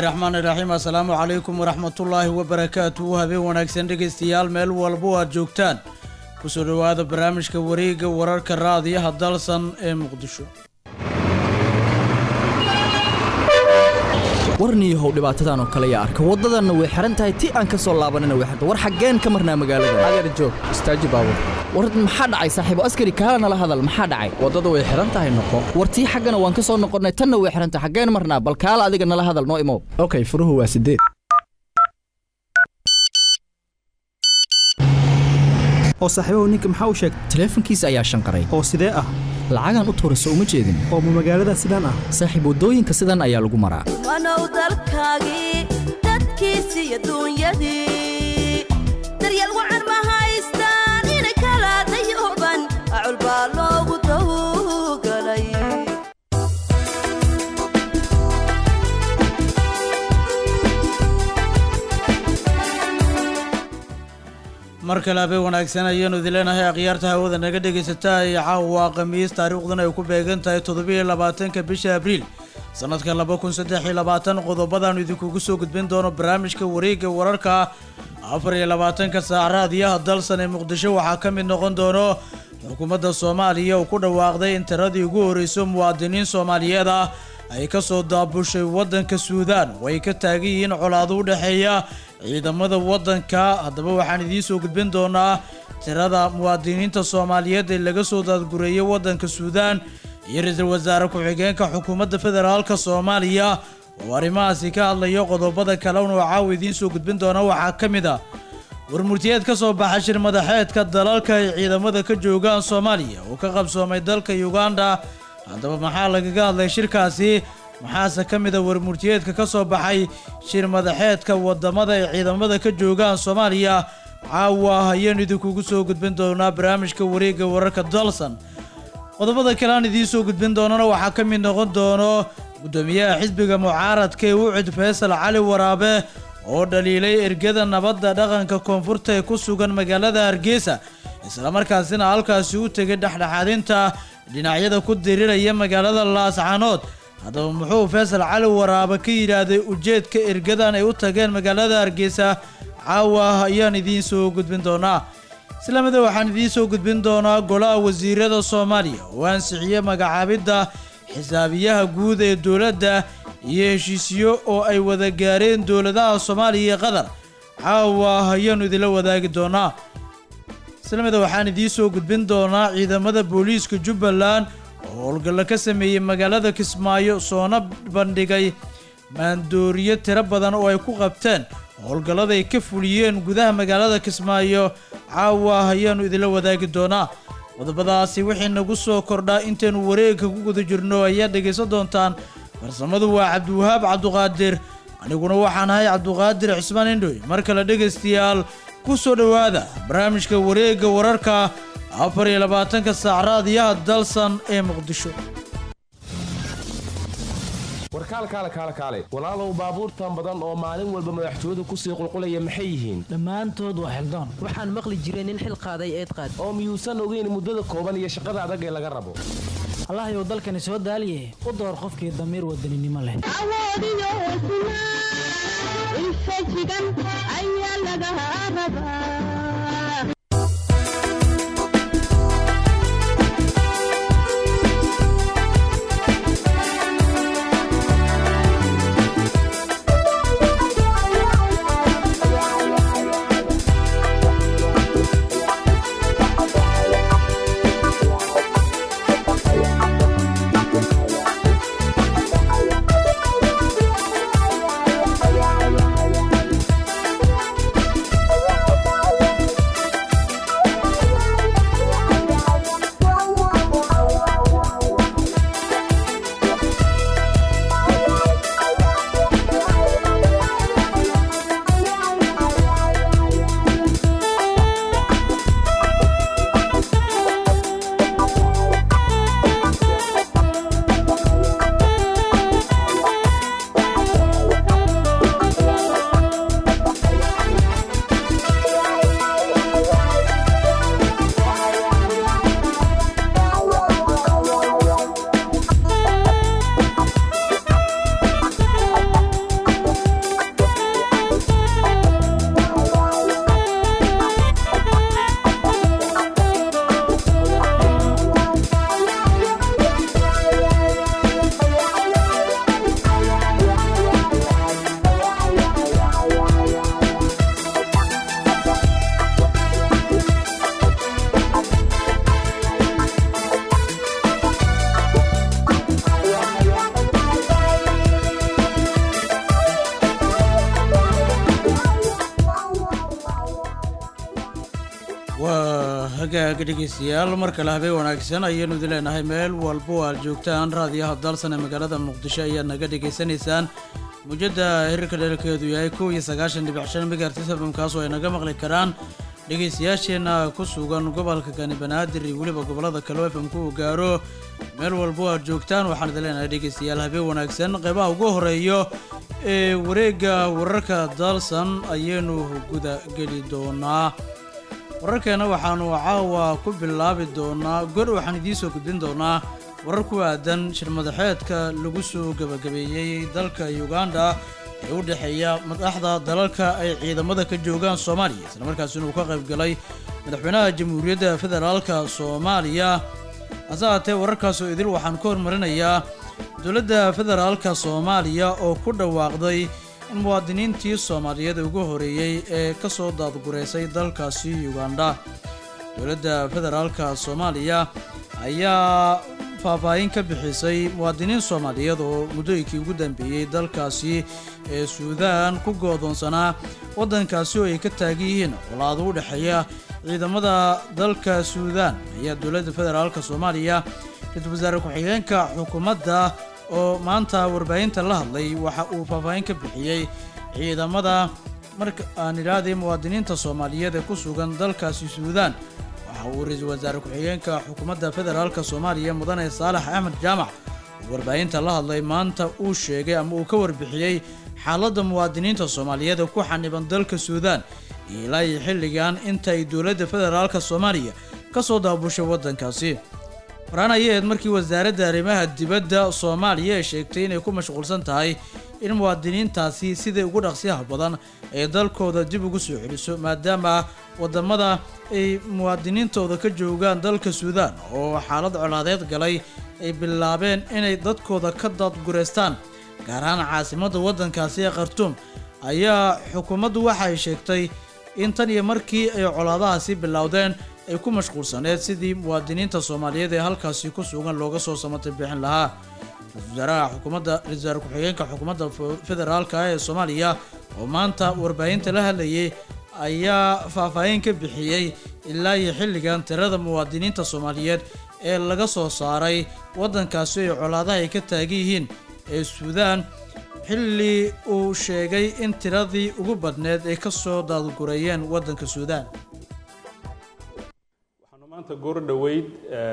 raxmaan iraxiim assalaamu calaykum waraxmatullaahi wabarakaatuhu habeen wanaagsan dhegaystayaal meel walbo aad joogtaan kusoo dhowaada barnaamijka wareegga wararka raadiyaha dalsan ee muqdisho warniyahow dhibaatadan oo kale yaa arka waddadanna way xihan tahay ti aan ka soo laabanina way xirta war xaggeen ka marnaa magaalada adeer joog istaaji baabur war maxaa dhacay saaxiibo askari kaala nala hadal maxaa dhacay waddada way xihan tahay noqo war tii xaggana waan ka soo noqonnay tanna way xihan tahay xaggeen marnaa bal kaala adiga nala hadal noo imow okay furuhu waa sideed oo saaxiibahu ninka maxaa u sheegay taleefankiisa ayaa shanqaray oo sidee ah lacagaan u tuurayso uma jeedin oo ma magaalada sidaan ah saaxiib waddooyinka sidan ayaa lagu maraa wanow dalkaagii dadkiisi iyo duunyadii daryeel wacan ma haystaan inay kala dayooban acul baa loogu dawgalay mar kale habeen wanaagsan ayaanu idin leenahay akhyaarta hawada naga dhegaysataa iyo caawa khamiis taariikhduna ay ku beegan tahay toddobiiyo labaatanka bisha abriil sannadka laba kun saddex iyo labaatan qodobadaanu idinkugu soo gudbin doono barnaamijka wareegga wararka afar iyo labaatanka saac raadiyaha dalsan ee muqdisho waxaa ka mid noqon doono xukuumadda soomaaliya oo ku dhawaaqday in tiradii ugu horreyso muwaadiniin soomaaliyeed ah ay ka soo daabushay waddanka suudaan oo ay ka taagan yihiin colaado u dhexeeya ciidamada waddanka haddaba waxaan idiin soo gudbin doonaa tirada muwaadiniinta soomaaliyeed ee laga soo daadgureeyay waddanka suudaan iyo ra-iisul wasaare ku-xigeenka xukuumadda federaalka soomaaliya oo arrimahaasi ka hadlayo qodobada kalena oo caawa idiin soo gudbin doona waxaa ka mid ah warmurtiyeed ka soo baxa shir madaxeedka dalalka ay ciidamada ka joogaan soomaaliya oo ka qabsoomay dalka uganda haddaba maxaa lagaga hadlay shirkaasi maxaase ka mid a warmurtiyeedka ka soo baxay shir madaxeedka wadamada ay ciidamada ka joogaan soomaaliya caawa ayaanu idinkugu soo gudbin doonaa barnaamijka wareegga wararka dalsan qodobada kale aan idiin soo gudbin doonana waxaa ka mid noqon doono guddoomiyaha xisbiga mucaaradka ee ucid faysal cali waraabe oo dhaliilay ergada nabadda dhaqanka koonfurta ee ku sugan magaalada hargeysa islamarkaasina halkaasi u tegay dhexdhexaadinta dhinacyada ku diriraya magaalada laascanood haddaba muxuu faysal cali waraabe ka yidhaahday ujeedka ergadan ay u tageen magaalada hargeysa caawa ayaan idiin soo gudbin doonaa islamida waxaan idiin soo gudbin doonaa golaha wasiirada soomaaliya oo ansixiyey magacaabidda xisaabiyaha guud ee dowladda iyo heshiisyo oo ay wada gaareen dowladaha soomaaliya iyo qatar caawa ayaanu idinla wadaagi doonaa islamida waxaan idiin soo gudbin doonaa ciidamada booliiska jubbaland oo howlgallo ka sameeyey magaalada kismaayo soona bandhigay maandooriyo tiro badan oo ay ku qabteen howlgallada ay ka fuliyeen gudaha magaalada kismaayo caawa ayaanu idinla wadaagi doonaa qodobadaasi wixii nagu soo kordhaa intaynu wareegka ku guda jirno ayaad dhegaysan doontaan farsamadu waa cabdiwahaab cabduqaadir aniguna waxaan ahay cabduqaadir cismaan indhoy mar kale dhegaystayaal ku soo dhowaada barnaamijka wareegga wararka afar iyo labaatanka saac raadiyaha dalsan ee muqdisho warkaalkaale kaale kaale walaalow baabuurtan badan oo maalin walba madaxtooyadu kusii qulqulaya maxay yihiin dhammaantood waa xildoon waxaan maqli jiray nin xil qaaday eed qaad oo miyuusan ogeyn muddada kooban iyo shaqada adag ee laga rabo allahayow dalkani soo daaliye u door qofkii damiir wadaninimo leh awoodiyo hesnaa infajigan ayaa laga rabaa waa hagaaga dhegeystayaal mar kale habeen wanaagsan ayaanu idin leenahay meel walbo aad joogtaan raadiyaha dalsan ee magaalada muqdisho ayaad naga dhegaysanaysaan mujadda hirarka dherarkeedu yahay kow iyo sagaashan dhibic shan megahertis fm kaasoo ay naga maqli karaan dhegaystayaasheenna ku sugan gobolka kani banaadir iyo weliba gobollada kale oo fm-ku uu gaaro meel walbo aad joogtaan waxaan idin leenahay dhegaystayaal habeen wanaagsan qeybaha ugu horeeyo ee wareegga wararka dalsan ayaynu guda geli doonaa wararkeena waxaanu caawa ku bilaabi doonaa gor waxaan idiin soo gudbin doonaa warar ku aadan shirmadaxeedka lagu soo gebagabeeyey dalka uganda ee u dhexeeya madaxda dalalka ay ciidamada ka joogaan soomaaliya isla markaasina uu ka qayb galay madaxweynaha jamhuuriyadda federaalka soomaaliya hase haatee wararkaasoo idil waxaan ka hormarinayaa dowladda federaalka soomaaliya oo ku dhawaaqday in muwaadiniintii soomaaliyeed ugu horeeyey ee ka soo daadgureysay dalkaasi uganda dowladda federaalka soomaaliya ayaa faahfaahin ka bixisay muwaadiniin soomaaliyeed oo muddooyinkii ugu dambeeyey dalkaasi ee suudaan ku goodoonsanaa waddankaasi oo ay ka taagan yihiin colaado u dhexeeya ciidamada dalka suudaan ayaa dowladda federaalka soomaaliya ra-iisul wasaare ku-xigeenka xukuumadda oo maanta warbaahinta la hadlay waxa uu faahfaahin ka bixiyey ciidamada marka aan idhaahday muwaadiniinta soomaaliyeed ee ku sugan dalkaasi suudaan waxa uu ra-iisul wasaare ku-xigeenka xukuumadda federaalka soomaaliya mudane saalax axmed jaamac oo warbaahinta la hadlay maanta uu sheegay ama uu ka warbixiyey xaaladda muwaadiniinta soomaaliyeed ee ku xaniban dalka suudaan iyo ilaa iyo xilligan inta ay dowladda federaalka soomaaliya ka soo daabushay waddankaasi horaan ayaheed markii wasaaradda arrimaha dibadda soomaaliya ay sheegtay inay ku mashquulsan tahay in muwaadiniintaasi sidai ugu dhaqsiyaha badan ay dalkooda dib ugu soo celiso maadaama wadamada ay muwaadiniintooda ka joogaan dalka suudaan oo xaalad colaadeed galay ay bilaabeen inay dadkooda ka daadgureystaan gaar ahaan caasimadda waddankaasi ee khartuum ayaa xukuumaddu waxa ay sheegtay in tan iyo markii ay colaadahaasi bilowdeen ay ku mashquulsaneed sidii muwaadiniinta soomaaliyeed ee halkaasi ku sugan looga soo samatay bixin lahaa ra-isul wasaaraha xukuumadda ra-isul wasaare ku-xigeenka xukuumadda federaalka ee soomaaliya oo maanta warbaahinta la hadlayay ayaa faahfaahin ka bixiyey ilaa iyo xilligan tirada muwaadiniinta soomaaliyeed ee laga soo saaray waddankaasi ay colaadaha ay ka taagan yihiin ee suudaan xilli uu sheegay in tiradii ugu badneed ay ka soo daadgureeyeen waddanka suudaan waxaanu maanta goor dhoweyd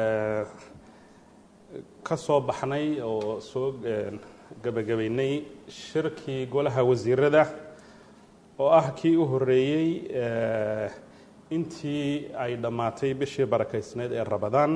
ka soo baxnay oo soo gebagabaynay shirkii golaha wasiirada oo ah kii u horeeyey intii ay dhammaatay bishii barakaysneyd ee rabadaan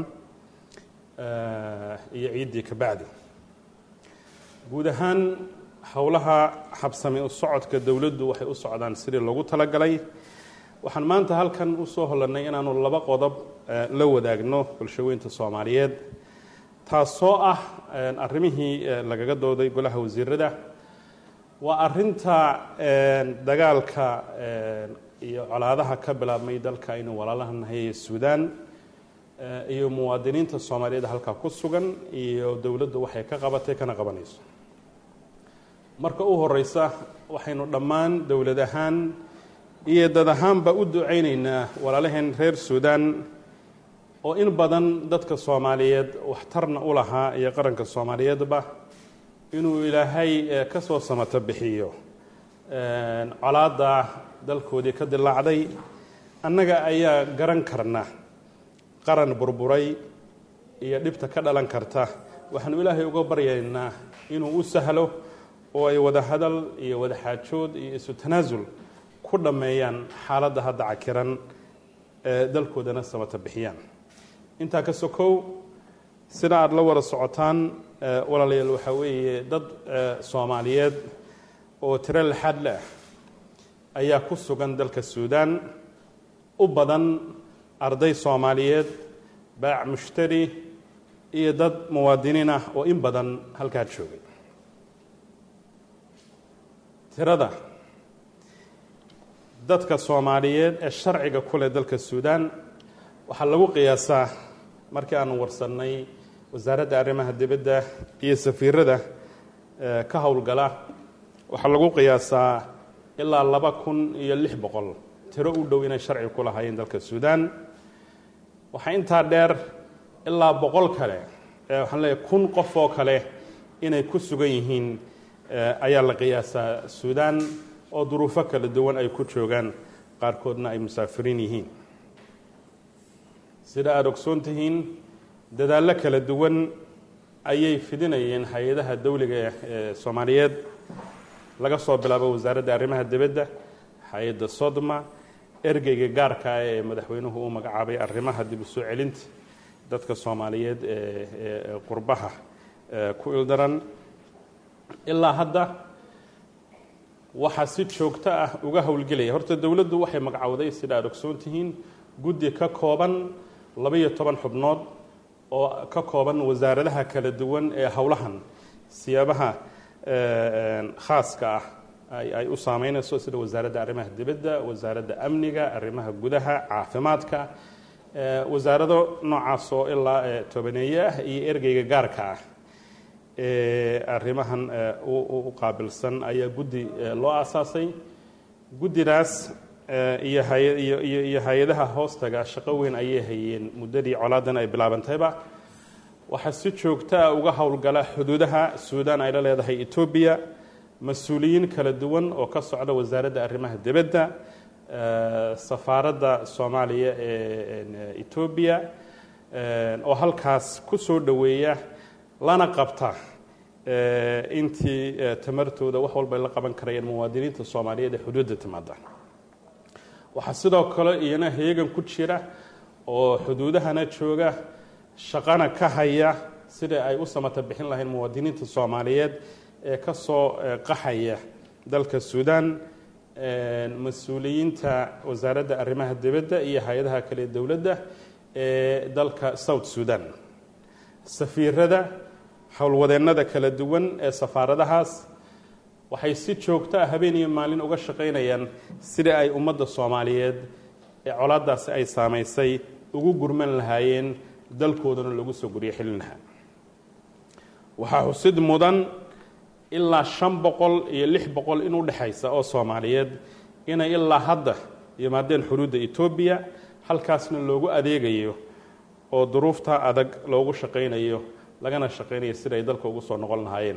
iyo ciiddii ka bacdi guud ahaan howlaha habsami u socodka dowladdu waxay u socdaan sidii loogu talagalay waxaan maanta halkan usoo holanay inaanu laba qodob la wadaagno bulshaweynta soomaaliyeed taasoo ah arrimihii lagaga dooday golaha wasiirada waa arinta dagaalka iyo colaadaha ka bilaabmay dalka aynu walaalaha nahay ee suudaan iyo muwaadiniinta soomaaliyeed halkaa ku sugan iyo dowladdu waxay ka qabatay kana qabanayso marka u horeysa waxaynu dhammaan dowlad ahaan iyo dad ahaanba u ducaynaynaa walaalaheen reer suudaan oo in badan dadka soomaaliyeed waxtarna u lahaa iyo qaranka soomaaliyeedba inuu ilaahay ka soo samato bixiyo colaadda dalkoodii ka dilaacday annaga ayaa garan karna qaran burburay iyo dhibta ka dhalan karta waxaanu ilaahay uga baryaynaa inuu u sahlo oo ay wada hadal iyo wada xaajood iyo isu tanaasul ku dhammeeyaan xaaladda hadda cakiran ee dalkoodana samata bixiyaan intaa ka sokow sida aada la wada socotaan walaalayaal waxaa weeye dad soomaaliyeed oo tiro laxaad leh ayaa ku sugan dalka suudaan u badan arday soomaaliyeed baac mushtari iyo dad muwaadiniin ah oo in badan halkaa joogay tirada dadka soomaaliyeed ee sharciga ku leh dalka suudaan waxaa lagu qiyaasaa markii aanu warsannay wasaaradda arrimaha dibadda iyo safiirada ka howlgala waxaa lagu qiyaasaa ilaa laba kun iyo lix boqol tiro u dhow inay sharci ku lahaayeen dalka suudaan waxaa intaa dheer ilaa boqol kale waxaan leeyahay kun qof oo kale inay ku sugan yihiin ayaa la qiyaasaa suudaan oo duruufo kala duwan ay ku joogaan qaarkoodna ay musaafiriin yihiin sida aada ogsoon tihiin dadaallo kala duwan ayay fidinayeen hay-adaha dawliga ee soomaaliyeed laga soo bilaabo wasaaradda arrimaha dibadda hay-adda sodma ergeyga gaarka ah ee madaxweynuhu u magacaabay arrimaha dib u soo celinta dadka soomaaliyeed ee qurbaha ku ildaran ilaa hadda waxaa si joogto ah uga howlgelaya horta dowladdu waxay magacowday sida aada ogsoon tihiin guddi ka kooban labaiyo toban xubnood oo ka kooban wasaaradaha kala duwan ee howlahan siyaabaha khaaska ah ay u saameynayso sida wasaaradda arrimaha dibadda wasaaradda amniga arrimaha gudaha caafimaadka wasaarado noocaas oo ilaa tobaneeye ah iyo ergeyga gaarka ah ee arrimahan u qaabilsan ayaa guddi loo aasaasay guddidaas iyo iyo hay-adaha hoostaga shaqo weyn ayay hayeen muddadii colaadan ay bilaabantayba waxaa si joogto ah uga howlgala xuduudaha suudaan ay la leedahay etoobiya mas-uuliyiin kala duwan oo ka socda wasaaradda arrimaha dibadda safaaradda soomaaliya ee etoobiya oo halkaas ku soo dhoweeya lana qabta intii tamartooda wax walba ay la qaban karayeen muwaadiniinta soomaaliyeed ee xuduudda timaada waxaa sidoo kale iyana heegan ku jira oo xuduudahana jooga shaqana ka haya sida ay u samata bixin lahayn muwaadiniinta soomaaliyeed ee ka soo qaxaya dalka suudaan mas-uuliyiinta wasaaradda arrimaha dibadda iyo hay-adaha kale dowladda ee dalka south suudan safiirada howlwadeennada kala duwan ee safaaradahaas waxay si joogto ah habeen iyo maalin uga shaqaynayaan sida ay ummadda soomaaliyeed ee colaadaasi ay saamaysay ugu gurman lahaayeen dalkoodana lagu soo guryo xilin lahaa waxaa xusid mudan ilaa shan boqol iyo lix boqol in u dhexaysa oo soomaaliyeed inay ilaa hadda yimaadeen xuduudda etoobiya halkaasna loogu adeegayo oo duruufta adag loogu shaqaynayo lagana shaqaynayo sida ay dalka ugu soo noqon lahaayeen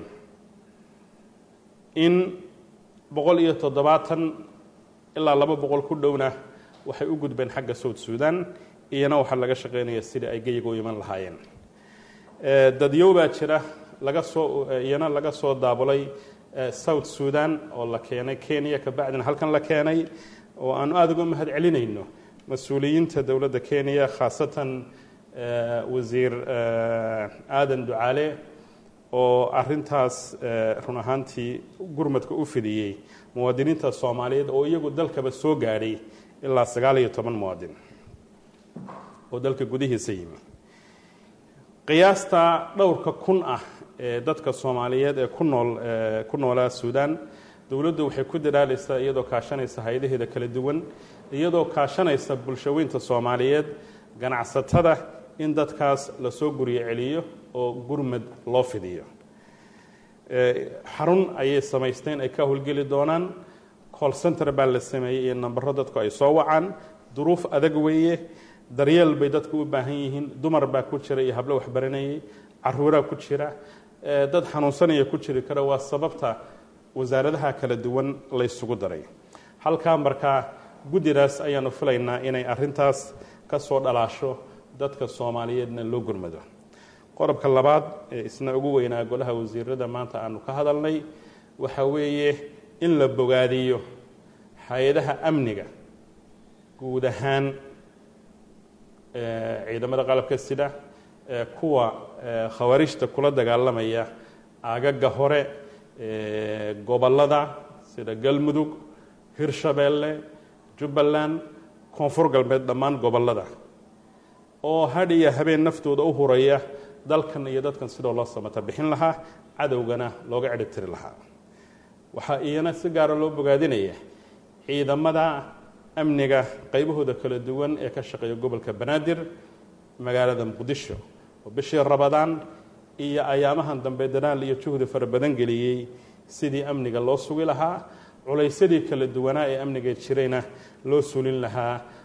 in boqol iyo toddobaatan ilaa laba boqol ku dhowna waxay u gudbeen xagga south suudan iyana waxaa laga shaqaynaya sidai ay geyiga u iman lahaayeen dadyow baa jira laga soo iyana laga soo daabulay south suudan oo la keenay kenya kabacdina halkan la keenay oo aanu aada uga mahad celinayno mas-uuliyiinta dowladda kenya khaasatan wasiir aadan ducaale oo arintaas run ahaantii gurmadka u fidiyey muwaadiniinta soomaaliyeed oo iyagu dalkaba soo gaadhay ilaa sagaal iyo toban muwaadin oo dalka gudihiisa yimi qiyaasta dhowrka kun ah ee dadka soomaaliyeed ee ku nool ku noolaa suudaan dowladdu waxay ku dadaalaysaa iyadoo kaashanaysa hay-adaheeda kala duwan iyadoo kaashanaysa bulshaweynta soomaaliyeed ganacsatada in dadkaas lasoo guryo celiyo oo gurmad loo fidiyo xarun ayay samaysteen ay ka howlgeli doonaan call center baa la sameeyey iyo nambaro dadku ay soo wacaan duruuf adag weeye daryeel bay dadku u baahan yihiin dumar baa ku jira iyo hablo waxbaranayay caruuraa ku jira dad xanuunsanaya ku jiri kara waa sababta wasaaradaha kala duwan laysugu daray halkaa markaa guddidaas ayaanu filaynaa inay arintaas ka soo dhalaasho dadka soomaaliyeedna loo gurmado qodobka labaad ee isna ugu weynaa golaha wasiirada maanta aanu ka hadalnay waxa weeye in la bogaadiyo hay-adaha amniga guud ahaan ciidamada qalabka sida kuwa khawaarijta kula dagaalamaya aagaga hore gobollada sida galmudug hirshabeelle jubbaland koonfur galbeed dhammaan gobollada oo hadh iyo habeen naftooda u huraya dalkan iyo dadkan sidoo loo samata bixin lahaa cadowgana looga ciribtiri lahaa waxaa iyana si gaara loo bogaadinaya ciidamada amniga qaybahooda kala duwan ee ka shaqeeya gobolka banaadir magaalada muqdisho oo bishii rabadaan iyo ayaamahan dambe dadaal iyo juhdi fara badan geliyey sidii amniga loo sugi lahaa culaysyadii kala duwanaa ee amniga jirayna loo sulin lahaa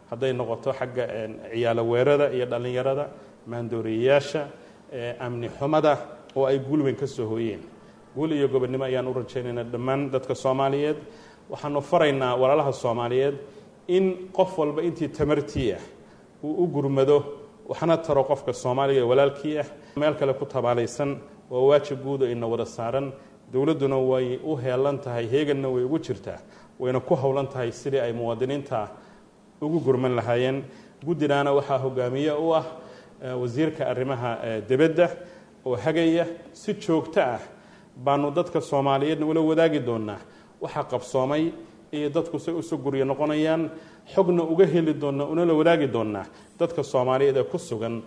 hadday noqoto xagga ciyaalo weerada iyo dhallinyarada maandooriyayaasha amni xumada oo ay guul weyn ka soo hooyeen guul iyo gobonnimo ayaan u rajaynaynaa dhammaan dadka soomaaliyeed waxaanu faraynaa walaalaha soomaaliyeed in qof walba intii tamartii ah uu u gurmado waxna taro qofka soomaaliga ee walaalkii ah meel kale ku tabaalaysan waa waajib guud oo ina wada saaran dowladduna way u heelan tahay heeganna way ugu jirtaa wayna ku howlan tahay sidii ay muwaadiniinta ugu gurman lahaayeen guddinaana waxaa hogaamiye u ah wasiirka arrimaha dibadda oo hagaya si joogto ah baanu dadka soomaaliyeedna ula wadaagi doonaa waxaa qabsoomay iyo dadku say usu guryo noqonayaan xogna uga heli doonnaa unala wadaagi doonaa dadka soomaaliyeed ee ku sugan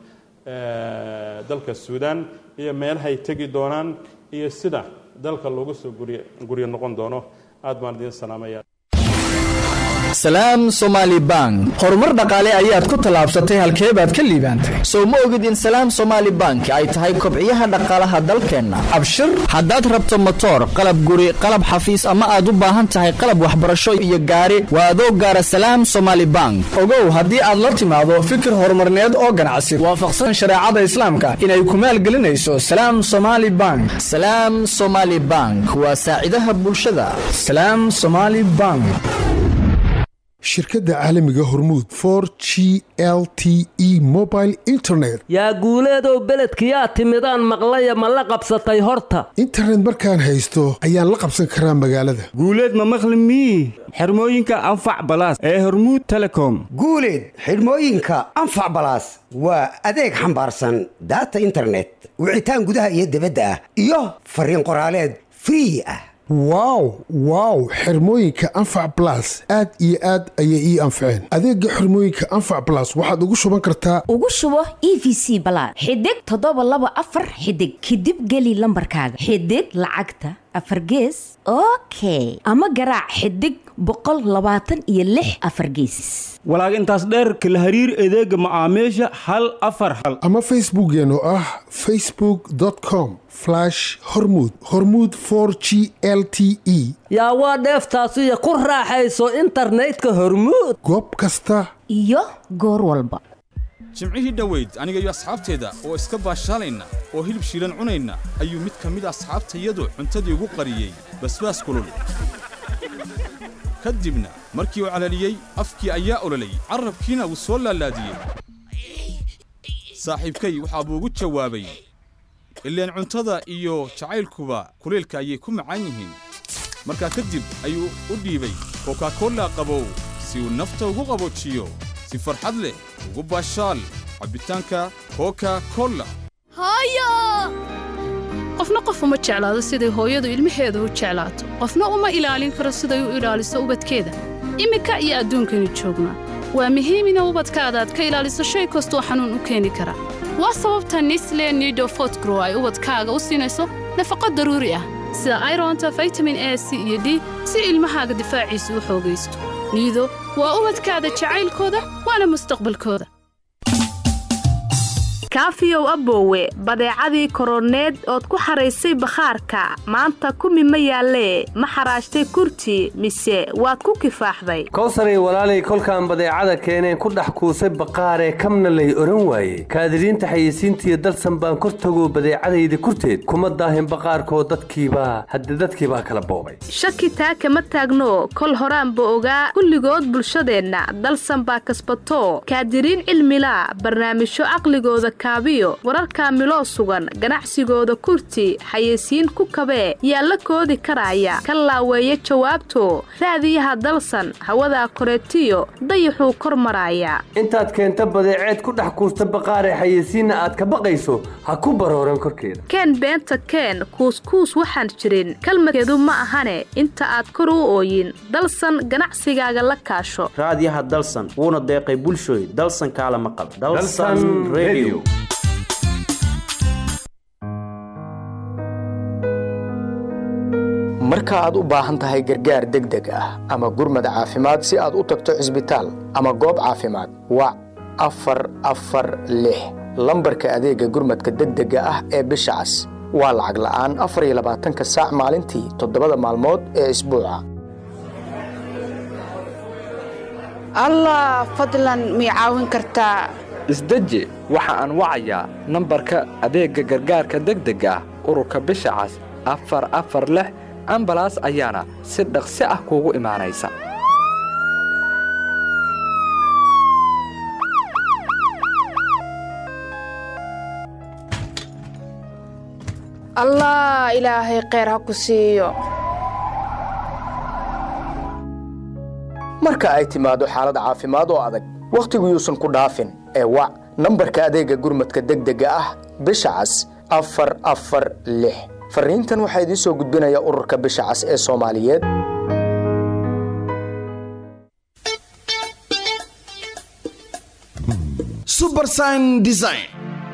dalka suudaan iyo meelahay tegi doonaan iyo sida dalka loogu soo guryo noqon doono aad baan idiin salaamaya salaam somaali bank horumar dhaqaale ayaad ku tallaabsatay halkee baad ka liibaantay sow ma ogid in salaam somaali bank ay tahay kobciyaha dhaqaalaha dalkeenna abshir haddaad rabto motoor qalab guri qalab xafiis ama aad u baahan tahay qalab waxbarasho iyo gaari waa adoo gaara salaam somaali bank ogow haddii aad la timaado fikir horumarneed oo ganacsi waafaqsan shareecada islaamka inay ku maalgelinayso salaam somaali bank salaam somaali bank waa saacidaha bulshada salaam somaali bank shirkadda caalamiga hormuud for g l t e mobile internet yaa guuleedow beledkiyaa timidaan maqlaya ma la qabsatay horta internet markaan haysto ayaan la qabsan karaa magaalada guuleed ma maqli mii xirmooyinka anfac balaas ee hormuud telecom guuleed xidhmooyinka anfac balaas waa adeeg xambaarsan daata internet wicitaan gudaha iyo dibadda ah iyo fariin qoraaleed free ah wow wow xirmooyinka anfac balas aad iyo aad ayay ii anfaceen adeega xirmooyinka anfac balas waxaad ugu shuban kartaa ugu shubo e v c balaad xidig toddoba laba afar xidig kadib geli lambarkaaga xidig lacagta afar gees okay ama garaac xidig boqol labaatan iyo lix afar geesis walaag intaas dheerka la hariir adeega macaamiisha hal afar hal ama facebookeen oo ah facebook com hormud hormuud for g l t e yaa waa dheeftaasiyo ku raaxayso internetka hormuud goob kasta iyo goor walba jimcihii dhoweyd aniga iyo asxaabteeda oo iska baashaalayna oo hilib shiilan cunayna ayuu mid ka mid asxaabtayadu cuntadii ugu qariyey basbaas kulul ka dibna markii uu calaliyey afkii ayaa ololayy carrabkiina wuu soo laalaadiyey saaxiibkay waxaa buu ugu jawaabay ileen cuntada iyo jacaylkuba kulaylka ayay ku macaan yihiin markaa kadib ayuu u dhiibay kokakolla qabow si uu nafta ugu qaboojiyo si farxad leh ugu baashaal cabbitaanka koka kolla qofna qof uma jeclaado siday hooyadu ilmaheeda u jeclaato qofna uma ilaalin karo siday u ilaaliso ubadkeeda iminka iyo adduunkani joognaa waa muhiim ina ubadkaada aad ka ilaaliso shay kastoo xanuun u keeni kara waa sababta nisle nido fotgrow ay ubadkaaga u siinayso nafaqo daruuri ah sida ironta vitamin a c iyo d si ilmahaaga difaaciisa u xoogaysto niido waa ubadkaada jacaylkooda waana mustaqbalkooda kaafiyow aboowe badeecadii koroneed ood ku xaraysay bakhaarka maanta kumi ma yaallee ma xaraashtay kurti mise waad ku kifaaxday kowsaray walaalay kolkaan badeecada keeneen ku dhex kuusay baqaaree kamna lay odhan waaye kaadiriinta xayeysiintiiyo dalsan baan kor tagoo badeecadayda kurteed kuma daahin baqaarkoo dadkiibaa hadde dadkiibaa kala boobay shaki taa kama taagno kol horaanba ogaa kulligood bulshadeenna dalsan baa kasbato kaadiriin cilmilaa barnaamijyo caqligooda kaabiyo wararkaa miloo sugan ganacsigooda kurti xayeysiin ku kabee yaa la koodi karaya ka laaweeya jawaabto raadiyaha dalsan hawadaa koreetiyo dayaxuu kor maraaya intaad keenta badeeceed ku dhex kuusta baqaaree xayeysiinna aad ka baqayso ha ku barooran korkeeda keen beenta keen kuuskuus waxaan jirin kalmadkeedu ma ahane inta aad kor u ooyin dalsan ganacsigaaga la kaasho raadiyaha dalsan wuuna deeqay bulshooy dalsan kaalama qaba marka aad u baahan tahay gargaar degdeg ah ama gurmad caafimaad si aad u tagto cisbitaal ama goob caafimaad wac afar afar lix lambarka adeegga gurmadka degdega ah ee bisha cas waa lacag la'aan afar iyo labaatanka saac maalintii toddobada maalmood ee isbuuca allah fadlan mii caawin kartaa isdeji waxa aan wacayaa nambarka adeegga gargaarka degdega ah ururka bisha cas afar afar lix ambalaas ayaana si dhaqsi ah kuugu imaanaysa allah ilaahay kheyr ha ku siiyo marka ay timaado xaalad caafimaad oo adag wakhtigu yuusan ku dhaafin ee wac nambarka adeegga gurmadka degdega ah bisha cas afar afar lix fariintan waxaa idiin soo gudbinaya ururka bisha cas ee soomaaliyeed subersign design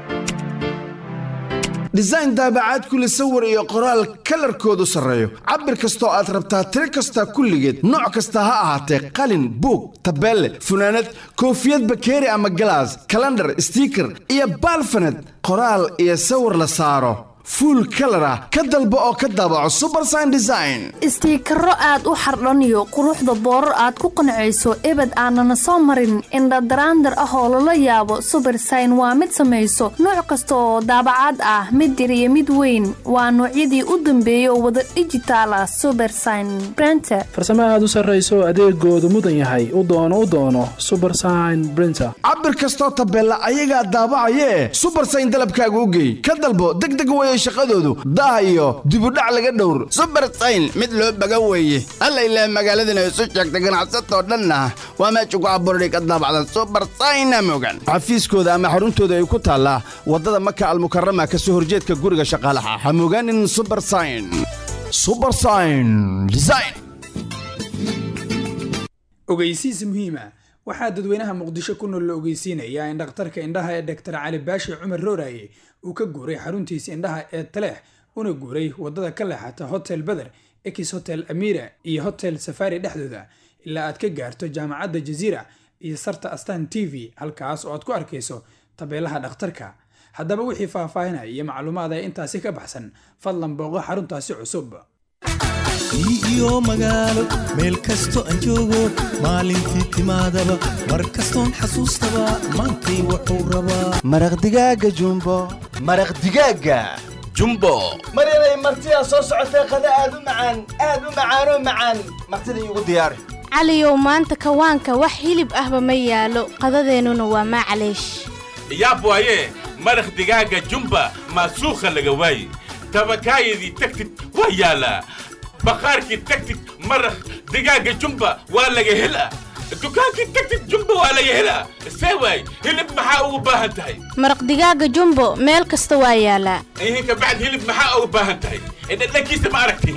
design daabacaad kule sawir iyo qoraal kalarkoodu sarreeyo cabir kastoo aad rabtaa tiro kasta kulligeed nooc kasta ha ahaatee qalin buug tabeelle funaanad koofiyad bakeeri ama galaas kalandhar stiiker iyo baalfaned qoraal iyo sawir la saaro fuul kalar ah ka dalbo oo ka daabaco subersign design istiikaro aad u xardhaniyo quruxda boorar aad ku qancayso ebed aanana soo marin indhadaraandar ah oo lala yaabo subersign waa mid samayso nooc kasta oo daabacaad ah mid yar iyo mid weyn waa noocyadii u dambeeyay oo wada dhijitaal ah subersign brenter farsamo aad u sarrayso adeegoodu mudan yahay u doono u doono subersign brinter cabir kastoo tabeella ayagaa daabacayee subersign dalabkaaga u geey ka dalbo degdeg weye shaqadoodu daah iyo dibudhac laga dhowr subersayn mid loo baga weeye alla ilaah magaaladana isu sheegta ganacsatoo dhanna waa meesha ku abuurday ka daabacdan subersayna mogan xafiiskooda ama xaruntooda ay ku taallaa waddada maka almukarama ka soo horjeedka guriga shaqaalaha ha mogaanin subersayn subersayn design ogeysiis muhiima waxaa dadweynaha muqdisho ku nool la ogeysiinayaa in dhakhtarka indhaha ee dhaktar cali baashi cumar rooraye uu ka guuray xaruntiisa indhaha ee taleex una guuray waddada ka leexata hotel beder ekis hotel amira iyo hotel safari dhexdooda ilaa aad ka gaarto jaamacadda jaziira iyo sarta astan t v halkaas oo aad ku arkayso tabeelaha dhakhtarka haddaba wixii faahfaahinaya iyo macluumaad ee intaasi ka baxsan fadlan booqo xaruntaasi cusub iyo magaalo meel kasto aan joogo maalintii timaadaba mar kastoon xasuustaba maantay wuxuu rabaa maraq digaaga jumbo maraq digaaga jumbo maryanay martidaa soo socotee qada aad u macaan aad u macaanoo macaan martida iigu diyaari caliyow maanta kawaanka wax hilib ahba ma yaalo qadadeennuna waa maclaysh yaab waaye maraq digaaga jumba maasuukha laga waaye tabakaayadii tagtid waa yaalaa baqaarkii tagtid maraq digaaga jumba waa laga helaa dukaankii tagtid jumba waa laga helaa see waay hilib maxaa ugu baahan tahay maraq digaaga jumbo meel kasta waa yaalaa ihinka bacd hilib maxaa ugu baahan tahay dhadhankiisa ma aragti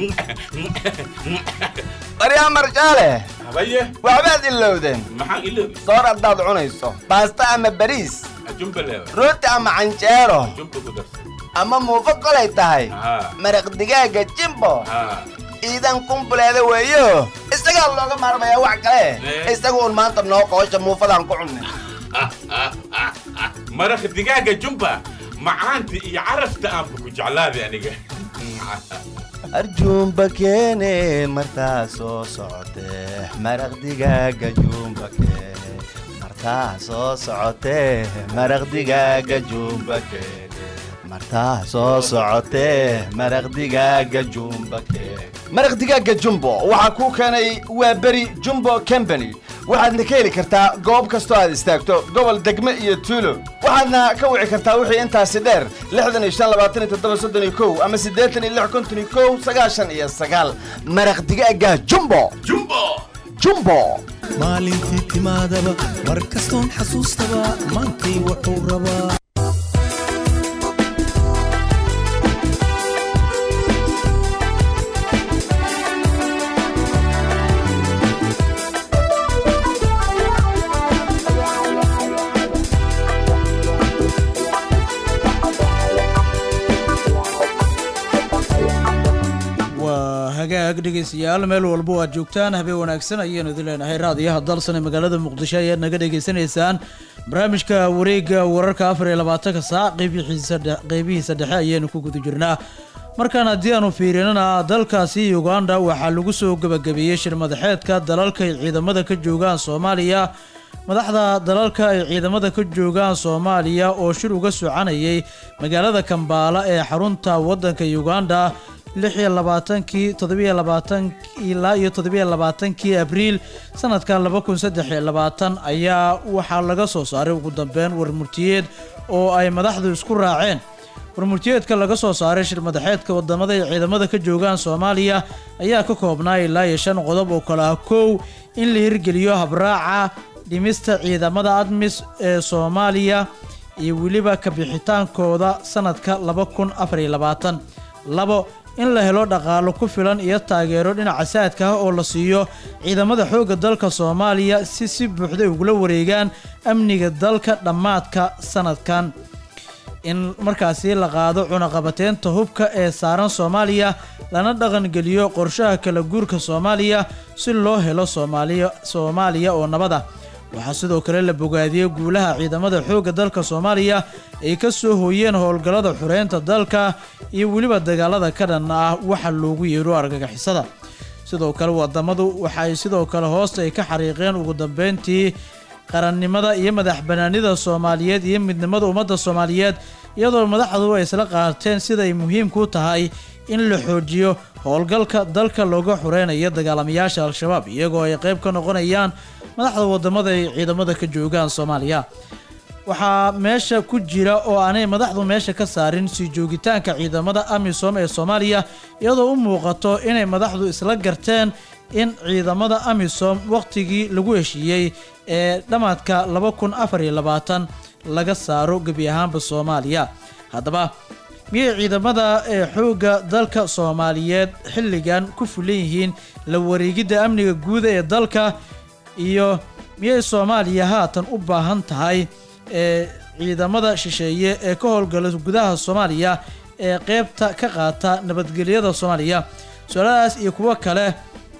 baryaa marjaale habaye waxbaad ilowdeen maxaan iloobi soor haddaad cunayso baasta ama bariis jumba leewa rooti ama canjeero jumba ku darsan ama muufo kolay tahay maraq digaaga jimbo iidan kumbuleeda weeyo isagaa looga maarmayaa wax kale isaga uun maanta noo qoosha muufadaan ku cunnay maraq digaaga jumba macaanta iyo carafta aanba ku jeclaaday aniga arjuumba keene martaa soo socotee maraq digaaga juumba keene martaa soo socotee maraq digaaga juumba keene martaa soo socotee maraq digaaga jumba keene maraq digaaga jumbo waxaa kuu keenay waa beri jumbo company waxaadna ka heli kartaa goob kastoo aad istaagto gobol degme iyo tuulo waxaadna ka wici kartaa wixii intaasi dheer lixdan iyo shan labaatan iyo toddoba soddon iyo kow ama siddeetan iyo lix konton iyo kow sagaashan iyo sagaal maraq digaaga jumbo jumbo jumbo maalintii timaadaba mar kastoon xasuustaba maantay wuxuu rabaa waa hagaag dhegeystayaal meel walba oo aad joogtaan habeen wanaagsan ayaanu idin leenahay raadiyaha dalsan ee magaalada muqdisho ayaad naga dhegeysanaysaan barnaamijka wareega wararka afar iyo labaatanka saac qeybihiisa dhe- qeybihiisa dhexe ayaanu ku guda jirnaa markaan haddii aanu fiirinana dalkaasi uganda waxaa lagu soo gebagabeeyey shir madaxeedka dalalka ay ciidamada ka joogaan soomaaliya madaxda dalalka ay ciidamada ka joogaan soomaaliya oo shir uga soconayay magaalada kambaala ee xarunta wadanka uganda lix iyo labaatankii toddobiyo labaatan ilaa iyo toddobiyo labaatankii abriil sanadka laba kun saddex iyo labaatan ayaa waxaa laga soo saaray ugu dambeyn warmurtiyeed oo ay madaxdu isku raaceen warmurtiyeedka laga soo saaray shir madaxeedka wadamada ay ciidamada ka joogaan soomaaliya ayaa ka koobnaa ilaa iyo shan qodob oo kale ah kow in la hirgeliyo habraaca dhimista ciidamada admis ee soomaaliya iyo weliba kabixitaankooda sanadka laba kun afar iyo labaatan labo in la helo dhaqaalo ku filan iyo taageero dhinaca saadka ah oo la siiyo ciidamada xoogga dalka soomaaliya si si buuxday ugula wareegaan amniga dalka dhammaadka sanadkan in markaasi la qaado cunaqabateynta hubka ee saaran soomaaliya lana dhaqangeliyo qorshaha kala guurka soomaaliya si loo helo soomaaliya soomaaliya oo nabada waxaa sidoo kale la bogaadiyey guulaha ciidamada xoogga dalka soomaaliya ay ka soo hooyeen howlgallada xureynta dalka iyo weliba dagaalada ka dhan ah waxa loogu yeero argagixisada sidoo kale wadamadu waxaay sidoo kale hoosta ay ka xariiqeen ugu dambeyntii qarannimada iyo madax banaanida soomaaliyeed iyo midnimada ummadda soomaaliyeed iyadoo madaxdu ay isla qaateen sida ay muhiimku tahay in la xoojiyo howlgalka dalka looga xureynayo dagaalamayaasha al-shabaab iyagoo ay qayb ka noqonayaan madaxda wadamada ay ciidamada ka joogaan soomaaliya waxaa meesha ku jira oo aanay madaxdu meesha ka saarin sii joogitaanka ciidamada amisom ee soomaaliya iyadoo u muuqato inay madaxdu isla garteen in ciidamada amisom wakhtigii lagu heshiiyey ee dhammaadka laba kun afar iyo labaatan laga saaro gebi ahaanba soomaaliya haddaba miyay ciidamada ee xoogga dalka soomaaliyeed xilligan ku fulan yihiin la wareegidda amniga guuda ee dalka iyo miyay soomaaliya haatan u baahan tahay ee ciidamada shisheeye ee ka howlgala gudaha soomaaliya ee qeybta ka qaata nabadgelyada soomaaliya su-aalahaas iyo kuwo kale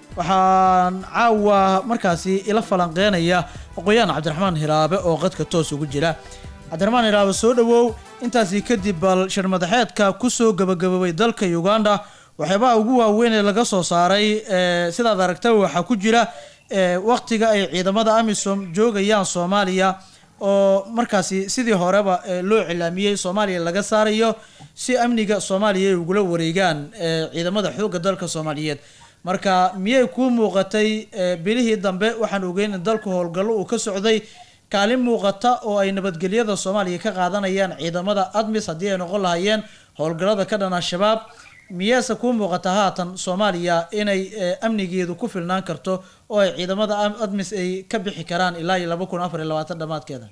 waxaan caawa markaasi ila falanqeynaya aqoon-yahan cabdiraxmaan hiraabe oo qadka toos ugu jira cabdiraxmaan hiraabe soo dhowow intaasi kadib bal shir madaxeedka kusoo gabagaboobay dalka uganda waxyaabaha ugu waaweyn ee laga soo saaray ee sidaad aragtaba waxaa ku jira ee wakhtiga ay ciidamada amisom joogayaan soomaaliya oo markaasi sidii horeba ee loo cilaamiyey soomaaliya laga saarayo si amniga soomaaliya ay ugula wareegaan ee ciidamada xoogga dalka soomaaliyeed marka miyay kuu muuqatay ee bilihii dambe waxaan ogeyn in dalku howlgallo uu ka socday kaalin muuqata oo ay nabadgelyada soomaaliya ka qaadanayaan ciidamada admis haddii ay noqon lahaayeen howlgallada ka dhan al-shabaab miyeese kuu muuqata haatan soomaaliya inay ee, amnigeedu ku filnaan karto oo ay ciidamada am- admis ay ka bixi karaan ilaa iyo laba kun afar iyo labaatan dhammaadkeeda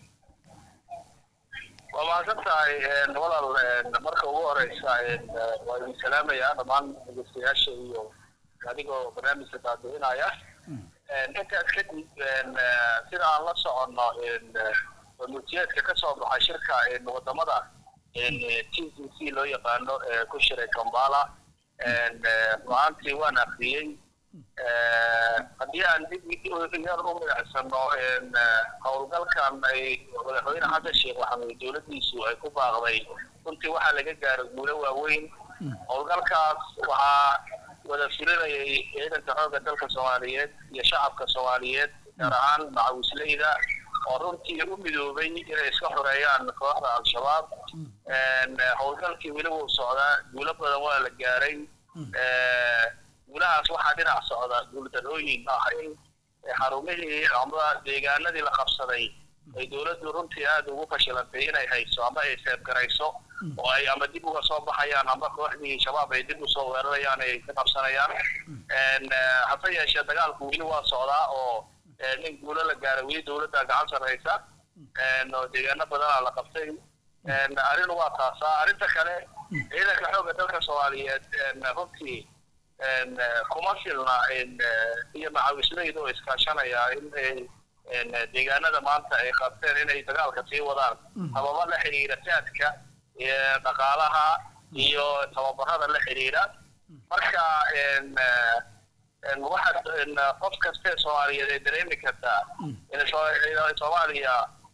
waa mahadsan tahay een, walaal een, marka ugu horeysa een, eh, waa idin salaamayaa dhammaan dhegeystayaasha iyo adigoo barnaamijka daadicinaya Een, intaas kadib een, eh, sida aan la soconno een, eh, warmurtiyeedka ka soo baxay shirka een, wadamada een, eh, t c c loo yaqaano ee ku shiray kambala een, eh, go-aantii waan akhriyey Eh, haddii aan dib yar u milicsano een, eh, howlgalkan ay madaxweyne xasan sheekh maxamed dowladdiisu ay ku baaqday runtii waxaa laga gaaray guulo waaweyn howlgalkaas waxaa wada fulinayay ciidanka xoogga dalka soomaaliyeed iyo shacabka soomaaliyeed gaar ahaan macawisleyda oo runtii u midoobay inay iska xoreeyaan kooxda al-shabaab Een, eh, howlgalkii weli wuu socdaa guulo badan waa la gaaray Eh, guulahaas waxaa dhinac socda guuldarrooyin ah in xarumihii ama deegaanadii la qabsaday ay dowladdu runtii aada ugu fashilantay inay hayso ama ay seebgarayso oo ay ama dib uga soo baxayaan ama kooxdii shabaab ay dib usoo weerarayaan ay ka qabsanayaan Een, eh, hase yeeshee dagaalku weli waa socdaa oo eh, nin guulo la gaaray weli dowladda gacan sarreysa Een, oo deegaano badanaa la qabtay Een, arrin waa taasaa arrinta kale ciidanka xoogga dalka soomaaliyeed een, runtii een, eh, kuma filna een, eh, iyo macawisleyda oo iskaashanaya in ay een, eh, deegaanada maanta ay qabteen inay dagaalka sii wadaan hababa la xiriira saadka iyo dhaqaalaha iyo tababarada la xiriira marka een, eh, een, waxaad een, qof kaste soomaaliyeed ay dareemi kartaa in soo- in soomaaliya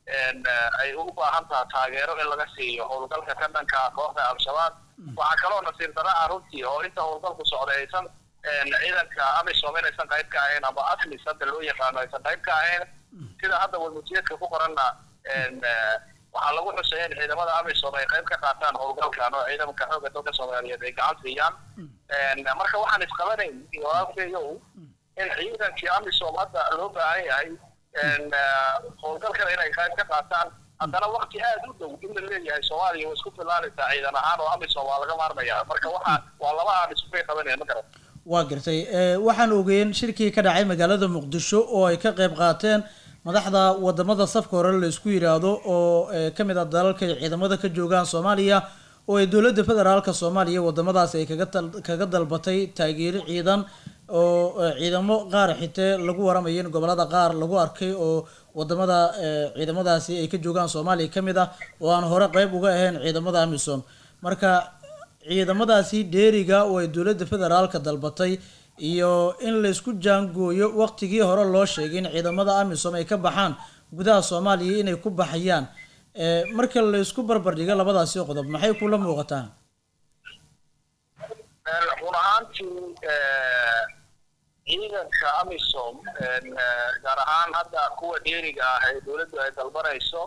een, eh, ay ugu baahan tahay taageero in laga siiyo howlgalka ka dhanka ah kooxda al-shabaab waxaa kaloo nasiir darro ah runtii oo inta howlgalku socday aysan een, ciidanka amisom inaysan qayb ka ahayn ama atmis hadda loo yaqaano aysan qayb ka ahayn sida hadda warmutiyeedka ku qoranna een, eh, waxaa lagu xusay in ciidamada amisom ay qayb ka qaataan howlgalkan oo ciidanka xoogga dalka soomaaliyeed ay gacan siiyaan Een, marka waxaan isqabanayn walaalkeeyow in ciidankii amisom hadda loo baahan yahay een, eh, howlgalkan inay qayb ka qaataan haddana wakti aad u dhow in la leeyahay soomaaliya way isku filaanaysaa ciidan ahaan oo amisom waa laga maarmaya marka waxa waa laba aan isku qabanaya ma garan waa gartay Eh, waxaan ogeyn shirkii ka dhacay magaalada muqdisho oo ay ka qayb qaateen madaxda wadamada safka hore la isku yiraahdo oo eh, ka mid ah dalalka ay ciidamada ka joogaan soomaaliya oo ay dowladda federaalka soomaaliya wadamadaasi ay kaga tal- kaga dalbatay taageero ciidan oo eh, ciidamo qaar xitee lagu waramayo in gobolada qaar lagu arkay oo wadamada eh, ciidamadaasi ay ka joogaan soomaaliya ka mid ah oo aan hore qayb uga ahayn ciidamada amisom marka ciidamadaasi dheeriga oo ay dowladda federaalka dalbatay iyo in laysku jaangooyo waqtigii hore loo sheegay in ciidamada amisom ay ka baxaan gudaha soomaaliya inay ku baxayaan Eh, marka laysku barbardhigo labadaasi qodob maxay kula muuqataa Een, run ahaantii eh, ciidanka amisom een, eh, gaar ahaan hadda kuwa dheeriga ah ee dowladdu ay dalbanayso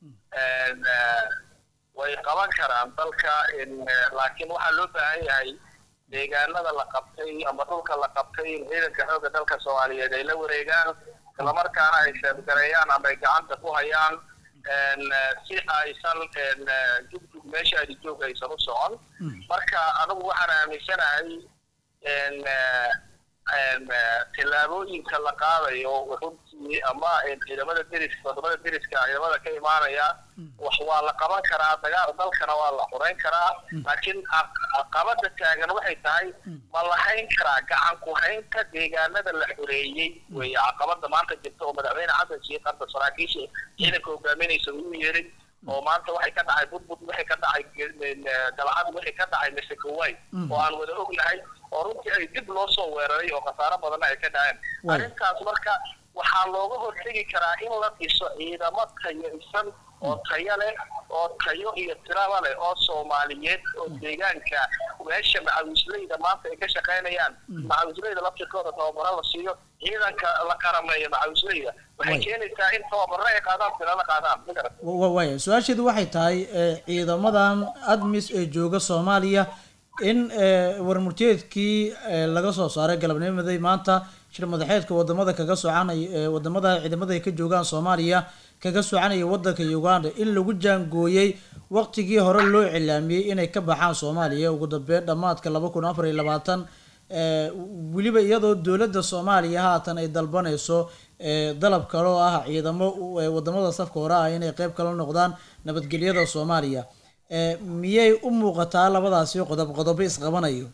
een, eh, way qaban karaan dalka in eh, laakiin waxaa loo baahan yahay deegaanada la qabtay ama dhulka la qabtay in ciidanka xoogga dalka soomaaliyeed ay la wareegaan islamarkaana ay sheebgareeyaan ama ay gacanta ku hayaan een, eh, si aysan een, eh, jugdug meesha ay joog aysan u socon marka anigu waxaan aaminsanahay een, eh, een, eh, tillaabooyinka la qaadayo runtii ama een, ciidamada deriska wadamada deriska ciidamada ka imaanaya wax waa la qaban karaa dagaal dalkana waa la xureyn karaa laakiin caq- caqabada taagan waxay tahay ma la hayn karaa gacan ku haynta deegaanada la xoreeyey weeye caqabada maanta jirta oo madaxweyne xasan sheekh hadda saraakiisha ciidanka hogaaminaysa uu yeeray oo maanta waxay ka dhacay budbud waxay ka dhacay galcad waxay ka dhacay masakoway oo aan wada ognahay oo runtii ay dib loo soo weeraray oo khasaaro badanna ay ka dhaceen Waay. arrintaas marka waxaa looga hortegi karaa in la dhiso ciidamo tayaysan oo tayo leh oo tayo iyo tiraba leh oo soomaaliyeed oo deegaanka meesha macawisleyda maanta ay ka shaqaynayaan macawisleyda laftirkooda tababaro la siiyo ciidanka la qarameeyo macawisleyda waxay Waay. keenaysaa in tababaro ay qaadaan tirana qaadaan ma garan Wa- wa- waaya su-aasheedu waxay tahay eh, ciidamadan admis ee jooga soomaaliya in eh, warmurteedkii eh, laga soo saaray galabnimaday maanta shir madaxeedka wadamada kaga socanaya eh, wadamada ciidamada ay ka joogaan soomaaliya kaga socanaya wadanka uganda in lagu jaangooyey waqtigii hore loo cilaamiyey inay ka baxaan soomaaliya ugu dambeyn dhammaadka laba kun afar iyo labaatan eh, weliba iyadoo dowladda soomaaliya haatan ay dalbanayso eh, dalab kale oo ah ciidamo u- eh, wadamada safka hore ah inay qeyb kala noqdaan nabadgelyada soomaaliya Eh, miyay u muuqataa labadaasi qodob qodobo isqabanayo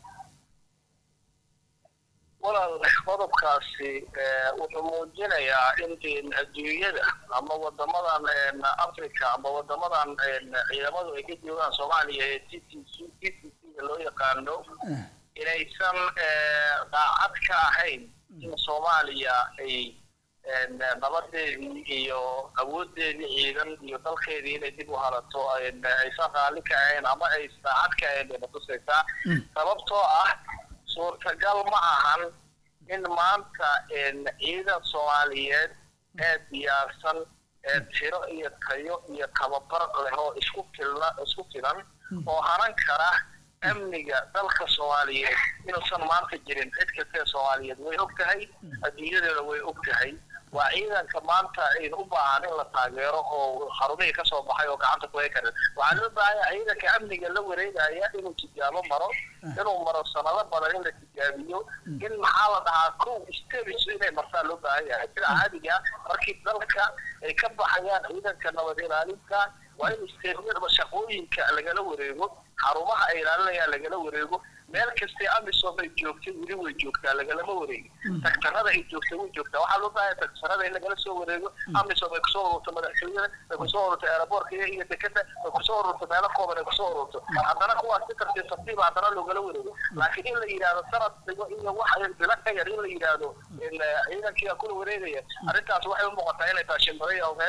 walaal qodobkaasi eh, wuxuu muujinayaa in in adduunyada ama wadamadan een, africa ama wadamadan een, ciidamadu ay ka joogaan soomaaliya ee t t c t t c da loo yaqaano inaysan eh, daacad ka ahayn in soomaaliya ay een, nabadeedii iyo awoodeedii ciidan iyo dalkeedii inay dib u harato een, aysan raalli ka ahayn ama ay daacad ka ahayn bay natusaysaa sababtoo ah suurtagal ma ahan in maanta een, ciidan soomaaliyeed ee diyaarsan ee tiro iyo tayo iyo tababar leh oo isku filna isku filan oo hanan kara amniga dalka soomaaliyeed inuusan maanta jirin cid kastee soomaaliyeed way og tahay adduunyadeeda way og tahay waa ciidanka maanta aynu u baahan in la taageero oo xarumihii ka soo baxay oo gacanta ku hay karin waxaa loo baahan yahay ciidanka amniga la wareegaya inuu tijaabo maro inuu maro sanado badan in la tijaabiyo in maxaa la dhahaa kow steps inay martaa loo baahan yahay sida caadiga ah, markii dalka ay ka baxayaan ciidanka nabad ilaalinta waa in steedyada shaqooyinka lagala wareego xarumaha ay ilaalinayaan lagala wareego meel kastay amisom ay joogtay weli way joogtaa lagalama wareegi tagtarada ay joogtay way joogtaa waxaa loo baahan tagtarada in lagala soo wareego amisom ay kusoo ururto madaxtooyada ay kusoo ururto aeroboortka iyo iyo dekeda ay kusoo ururto meelo kooban ay kusoo ururto haddana kuwaas si tartiib tartiiba haddana loogala wareego laakiin in la yidhaahdo sanad dhigo iyo wax bilo ka yar in la yidhaahdo in, eh, ciidankiiga kula wareegaya arrintaas waxay u muuqataa inay tahay shimbiraya ogeesa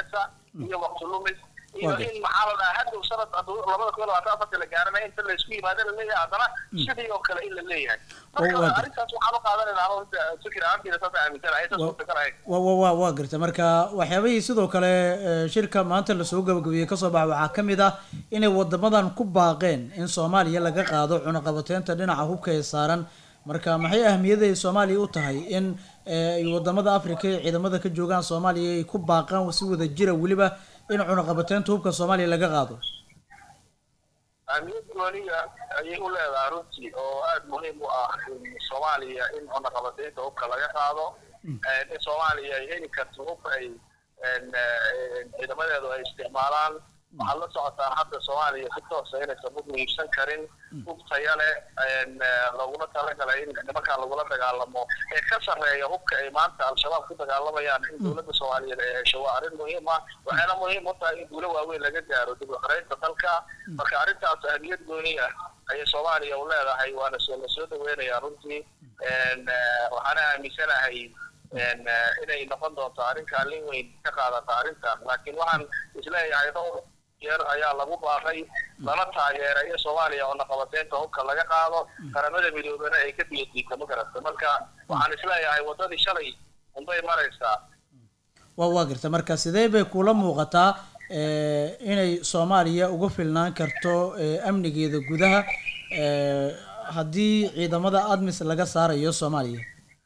iyo waqti lumis iyo Waa in maxaa la dhahaa hadhow sanad hadduu labada kun iyo labaatan afarta la gaaranaya inta laysku yimaado la leeyahay haddana sidii oo kale in la leeyahay Waa- waa marka gartay. arrintaas waxaan u qaadanaynaa anoo inta fikir ahaantiina saas aaminsanahay inta suurtagalahay wa wa wa waa garta marka waxyaabihii sidoo kale eh, shirka maanta lasoo gabagabiyey kasoo baxa waxaa ka mid ah inay wadamadan ku baaqeen in soomaaliya laga qaado cunaqabateynta dhinaca hubka ee saaran marka maxay ahmiyaday soomaaliya u tahay in eh, ay wadamada africa ee ciidamada ka joogaan soomaaliya ay ku baaqaan si wada jira weliba in cunaqabateynta hubka soomaaliya laga qaado ahmiyad gooniga ayay u leedahay runtii oo aada muhiim u ah in soomaaliya in cunaqabateynta hubka laga qaado Eh, in soomaaliya ay heli karto hub ay en, eh, ciidamadeedu ay isticmaalaan waxaad la socotaan hadda soomaaliya si toosa inaysan hub iibsan karin hub taya leh en, eh, laguna talagalay in nimankan lagula dagaalamo ee ka sarreeya hubka ay maanta al-shabaab ku dagaalamayaan in dowladda soomaaliyeed ay hesho waa arrin muhiim ah waxayna muhiim u tahay in guulo waaweyn laga gaaro dib u xoreynta dalka marka arrintaas ahmiyad gooni ah ayay soomaaliya u leedahay waana soo la soo dhaweynayaa runtii En, eh, waxaana aaminsanahay en, eh, inay noqon doonto arrin kaalin weyn ka qaadata arrintan laakiin waxaan isleeyahay dhowr jeer ayaa lagu baaqay lana taageeray in soomaaliya cunaqabateynta hubka laga qaado qaramada midoobana ay ka biyadiigta ma garata marka waxaan isleeyahay waddadii shalay unbay maraysaa waa waa garta marka sidee bay kula muuqataa eh, inay soomaaliya uga filnaan karto eh, amnigeeda gudaha eh, haddii ciidamada admis laga saarayo soomaaliya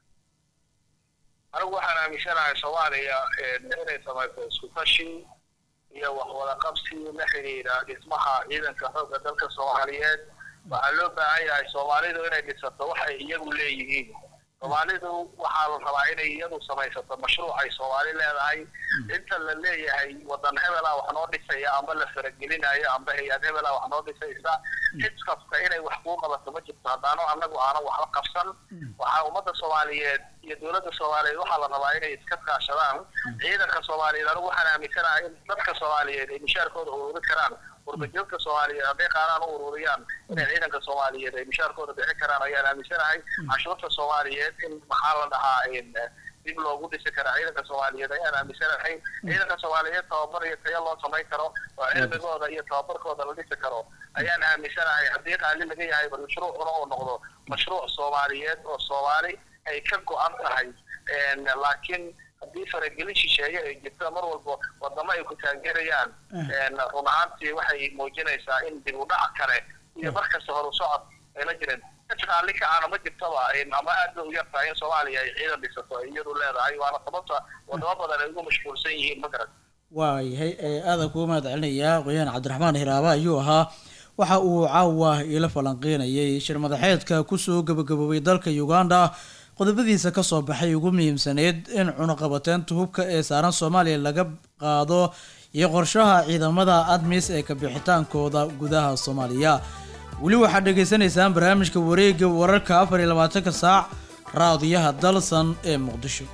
anigu waxaan aaminsanahay soomaaliya en, inay samayso isku tashi iyo wax wada qabsi la xidhiidha dhismaha ciidanka xoogga dalka soomaaliyeed waxaa loo baahan yahay soomaalidu inay dhisato wax ay iyagu leeyihiin soomaalidu waxaa la rabaa inay iyadu samaysato mashruuc ay soomaali leedahay inta la leeyahay wadan hebela wax noo dhisaya amba la faragelinayo amba hay-ad hebela wax noo dhisaysa cid kasta inay wax kuu qabato ma jirto haddaano annagu aanan waxba qabsan waxaa ummadda soomaaliyeed iyo dowladda soomaaliyeed waxaa la rabaa inay iska kaashadaan ciidanka soomaaliyeed anigu waxaan aaminsanahay in dadka soomaaliyeed ay mishaarkooda ururi karaan warbajoogta soomaaliyeed hadday qaaraan u ururiyaan inay ciidanka soomaaliyeed ay mishaarkooda bixin karaan ayaan aaminsanahay cashuurta soomaaliyeed in maxaa la dhahaa in dib loogu dhisi karaa ciidanka soomaaliyeed ayaan aaminsanahay ciidanka soomaaliyeed tababar iyo tayo loo samayn karo oo cilmigooda iyo tababarkooda la dhisi karo ayaan aaminsanahay haddii qaali laga yahay bal mashruucuna uu noqdo mashruuc soomaaliyeed oo soomaali ay ka go-an tahay En, laakiin haddii faragelin shisheeye ay jirto mar walba wadamo ay ku taageerayaan En, run ahaantii waxay muujinaysaa in dib u dhac kale iyo markasta horu socod ayna jirin qaali kacaana ma jirtaba En, ama aad bay u yartahay in soomaaliya ay ciidan dhisato ay iyadu leedahay waana sababta wadamo badan ay ugu mashquulsan yihiin ma garan waayahay eh, aadan kugu mahad celinayaa qoyaan cabdiraxmaan hiraaba ayuu ahaa waxa uu caawa ila falanqeynayay shir madaxeedka kusoo gabagaboobay dalka uganda qodobadiisa kasoo baxay ugu muhiimsaneyd in cunaqabateynta hubka ee saaran soomaaliya laga qaado iyo qorshaha ciidamada admis ee kabixitaankooda gudaha soomaaliya weli waxaad dhagaysanaysaan barnaamijka wareega wararka afar iyo labaatanka saac raadiyaha dalsan ee muqdisho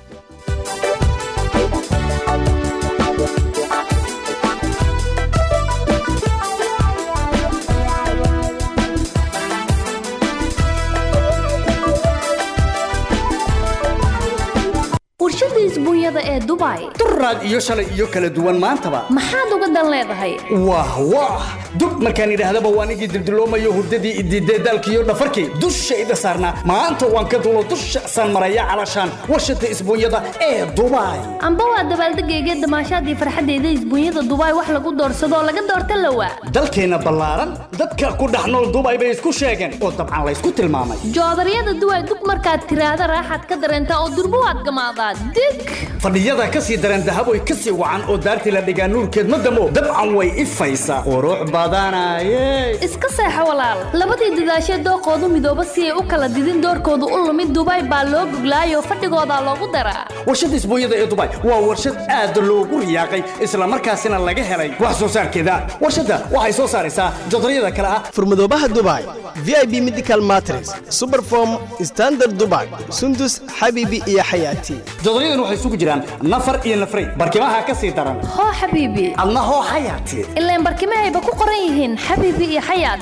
warshada isbuunyada ee dubai duraad iyo shalay iyo kala duwan maantaba maxaad uga dan leedahay wah wah dub markaan idhaahdaba waan igii dildiloomayo hurdadii idiidee daalkiiyo dhafarkii dushayda saarnaa maanta waan ka dulo dusha saan maraya calashaan warshada isbuunyada ee dubai amba waa dabaaldegayga damaashaadii farxadeyda isbuunyada dubai wax lagu doorsadoo laga doorta lawa dalkeenna ballaaran dadka ku dhex nool dubai bay isku sheegeen oo dabcan laysku tilmaamay joodaryada duway dug markaad tiraahda raaxaad ka dareentaa oo durbo waad gamaadaa dig fadhiyada ka sii daran dahaboy ka sii wacan oo daartii la dhigaa nuurkeed ma damo dabcan way ifaysaa qurux badanaye iska seexo walaal labadii dadaashee dooqoodu midooba si ay u kala didin doorkoodu u lumid dubai baa loo goglaayoo fadhigoodaa loogu daraa warshada isbuunyada ee dubai waa warshad aad loogu riyaaqay islamarkaasina laga helay wax soo saarkeeda warshadda waxay soo saaraysaa jodaryada kale ah furmadoobaha dubai vip medical matres superform standard dubai sundus xabibi iyo xayaati jodoryadan waxay isugu jiraan nafar iyo nafray barkimaha ka sii daran hoo xabiibi adna hoo xayaati ilaan barkimahayba ku qoran yihiin xabiibi iyo xayaati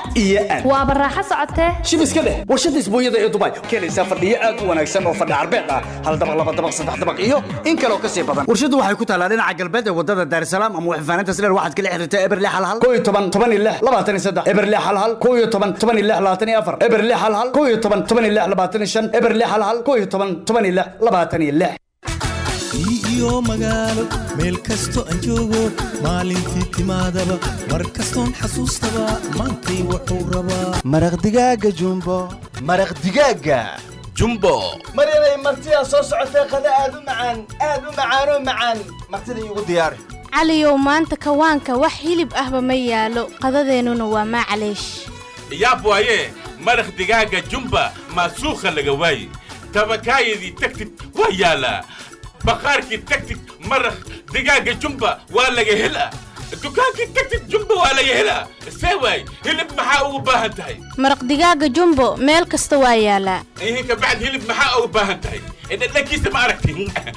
iyo aan waaba raaxo socotee shib iska dheh warshadda isbuunyada ee dubai keenaysaa fadhiyo aad u wanaagsan oo fadhi carbeed ah hal dabaq laba dabaq saddex dabaq iyo in kaloo kasii badan warshaddu waxay ku taalaa dhinaca galbeed ee wadada daarsalaam ama waxfaaninta sileer waxaad kala xiriirtaa eberle hal hal koo iyo toban toban iyo lix labaatan iyo saddex eberle hal hal koo iyo toban toban iyo lix labaatan iyo afar eberle hal hal koo iyo toban toban iyo lix labaatan iyo shan eberle hal hal koo iyo toban toban iyo lix labaatan iyo lix iyo magaalo meel kasto aan joogo maalintii timaadaba mar kastoon xasuustaba maantay wuxuu rabaa maraq digaaga jumbo maraq digaaga jumbo mar inay martidaa soo socotay qada aad u macaan aad u macaanoo macaan martida iigu diyaari caliyow maanta kawaanka wax hilib ahba ma yaalo qadadeennuna waa maclaysh yaab waaye maraq digaaga jumba maasuukha laga waaye tabakaayadii tagtid waa yaalaa baqaarkii tagtid maraq digaaga jumba waa laga helaa dukaankii tagtid jumba waa laga helaa see waay hilib maxaa ugu baahan tahay maraq digaaga jumbo meel kasta waa yaalaa ihinka bacd hilib maxaa ugu baahan tahay dhadhankiisa ma aragti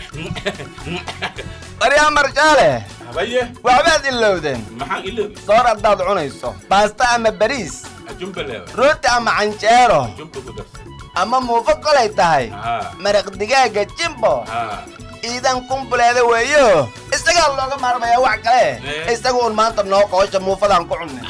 baryaa marjaale habaye waxbaad ilowdeen maxaan iloobi soor haddaad cunayso baasta ama bariis jumba leewa rooti ama canjeero jumba ku darsan ama muufo kolay tahay haa maraq digaaga jimbo haa iidan kumbuleeda weeyo isagaa looga maarmayaa wax kale Eh. isaga un maanta noo qoosha muufadaan ku cunnay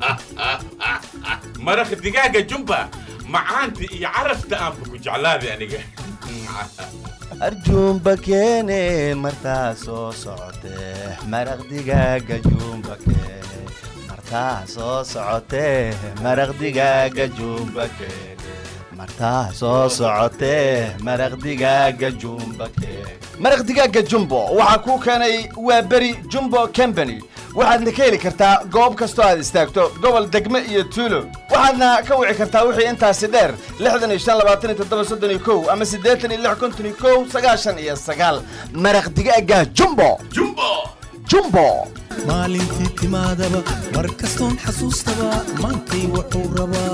maraq digaaga jumba macaanta iyo carafta aanba ku jeclaaday aniga arjuumba keene martaa soo socotee maraq digaaga juumba keene martaa soo socotee maraq digaaga juumba keene martaa soo socotee maraq digaaga juumba keene maraq digaaga jumbo waxaa kuu keenay waa beri jumbo company waxaadna ka heli kartaa goob kastoo aad istaagto gobol degme iyo tuulo waxaadna ka wici kartaa wixii intaasi dheer lixdan iyo shan labaatan iyo toddoba soddon iyo kow ama siddeetan iyo lix konton iyo kow sagaashan iyo sagaal maraq digaaga jumbo jumbo jumbo maalintii timaadaba mar kastoon xasuustaba maantay wuxuu rabaa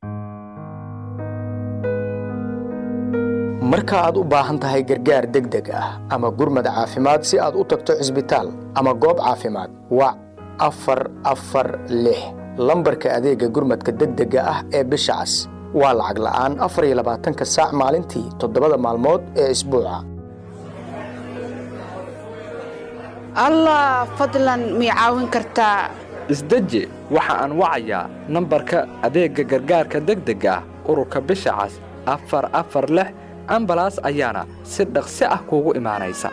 marka aad u baahan tahay gargaar degdeg ah ama gurmad caafimaad si aad u tagto cisbitaal ama goob caafimaad wac afar afar lix lambarka adeega gurmadka degdega ah ee bisha cas waa lacag la'aan afar iyo labaatanka saac maalintii toddobada maalmood ee isbuuca allah fadlan mii caawin kartaa isdeji waxa aan wacayaa nambarka adeegga gargaarka degdega ah ururka bisha cas afar afar lix ambalaas ayaana si dhaqsi ah kuugu imaanaysa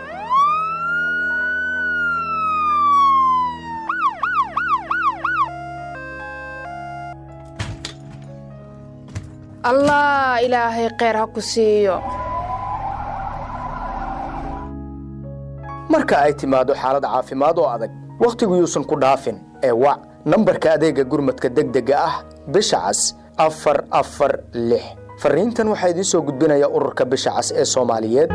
allah ilaahay kheyr ha ku siiyo marka ay timaado xaalad caafimaad oo adag wakhtigu yuusan ku dhaafin ee wac nambarka adeega gurmadka degdega ah bisha cas afar afar lix fariintan waxaa idiin soo gudbinaya ururka bisha cas ee soomaaliyeed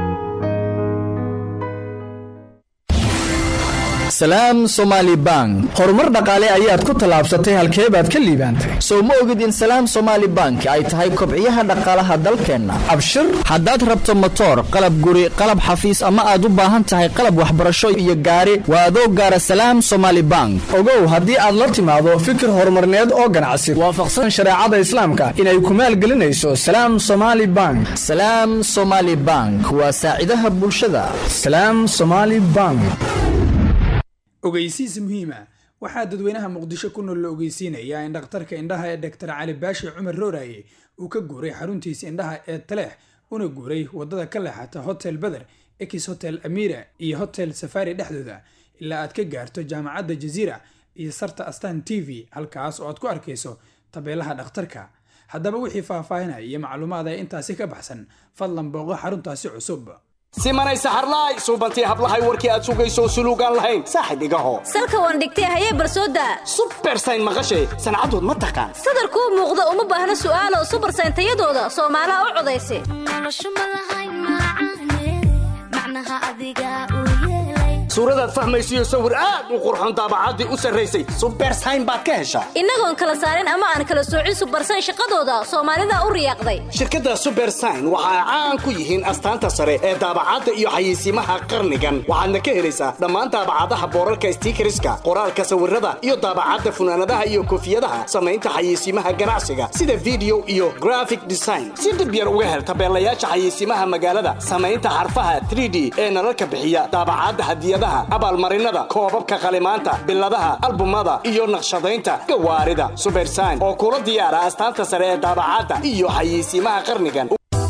salaam somaali bank horumar dhaqaale ayaad ku tallaabsatay halkee baad ka liibaantay sow ma ogid in salaam somaali bank ay tahay kobciyaha dhaqaalaha dalkeenna abshir haddaad rabto motoor qalab guri qalab xafiis ama aad u baahan tahay qalab waxbarasho iyo gaari waa adoo gaara salaam somaali bank ogow haddii aad la timaado fikir horumarneed oo ganacsi waafaqsan shareecada islaamka inay ku maalgelinayso salaam somaali bank salaam somaali bank waa saacidaha bulshada salaam somaali bank ogeysiis muhiima waxaa dadweynaha muqdisho ku nool la ogeysiinayaa in dhakhtarka indhaha ee doktor cali baashi cumar rooraye uu ka guuray xaruntiisa indhaha ee taleex una guuray wadada ka leexata hotel beder ex hotel amira iyo hotel safari dhexdooda ilaa aad ka gaarto jaamacadda jaziira iyo sarta astan t v halkaas oo aad ku arkayso tabeelaha dhakhtarka haddaba wixii faahfaahinaya iyo macluumaada intaasi ka baxsan fadlan booqo xaruntaasi cusub simanay saxarlaay suubantii hablahay warkii aad sugayso suluugaan lahayn saaxib igaho salka waan dhigtay hayee barsooda subersayn maqashay sancadood ma taqaan sadarkuu muuqda uma baahna su'aalo subarsayn tayadooda soomaalaha u codaysa suuradaad fahmaysiyo sawir aad u qurxoon daabacaddii u sarraysay subersayn baad ka heshaa innagoon kala saarin ama aan kala soocin subarsan shaqadooda soomaalida u riyaaqday shirkadda subersign waxa ay caan ku yihiin astaanta sare ee daabacadda iyo xayeysiimaha qarnigan waxaadna ka helaysaa dhammaan daabacadaha boorarka stiikariska qoraalka sawirada iyo daabacadda funaanadaha iyo koofiyadaha samaynta xayeysiimaha ganacsiga sida video iyo graphic design si dhib yar uga hel tabeelayaasha xayeysiimaha magaalada samaynta xarfaha 3d ee nalalka bixiya daabacadda hadiyadaha abaalmarinada koobabka qalimaanta biladaha albumada iyo naqshadaynta gawaarida subersign oo kula diyaara astaanta sare ee daabacadda iyo xayeysiimaha qarnigan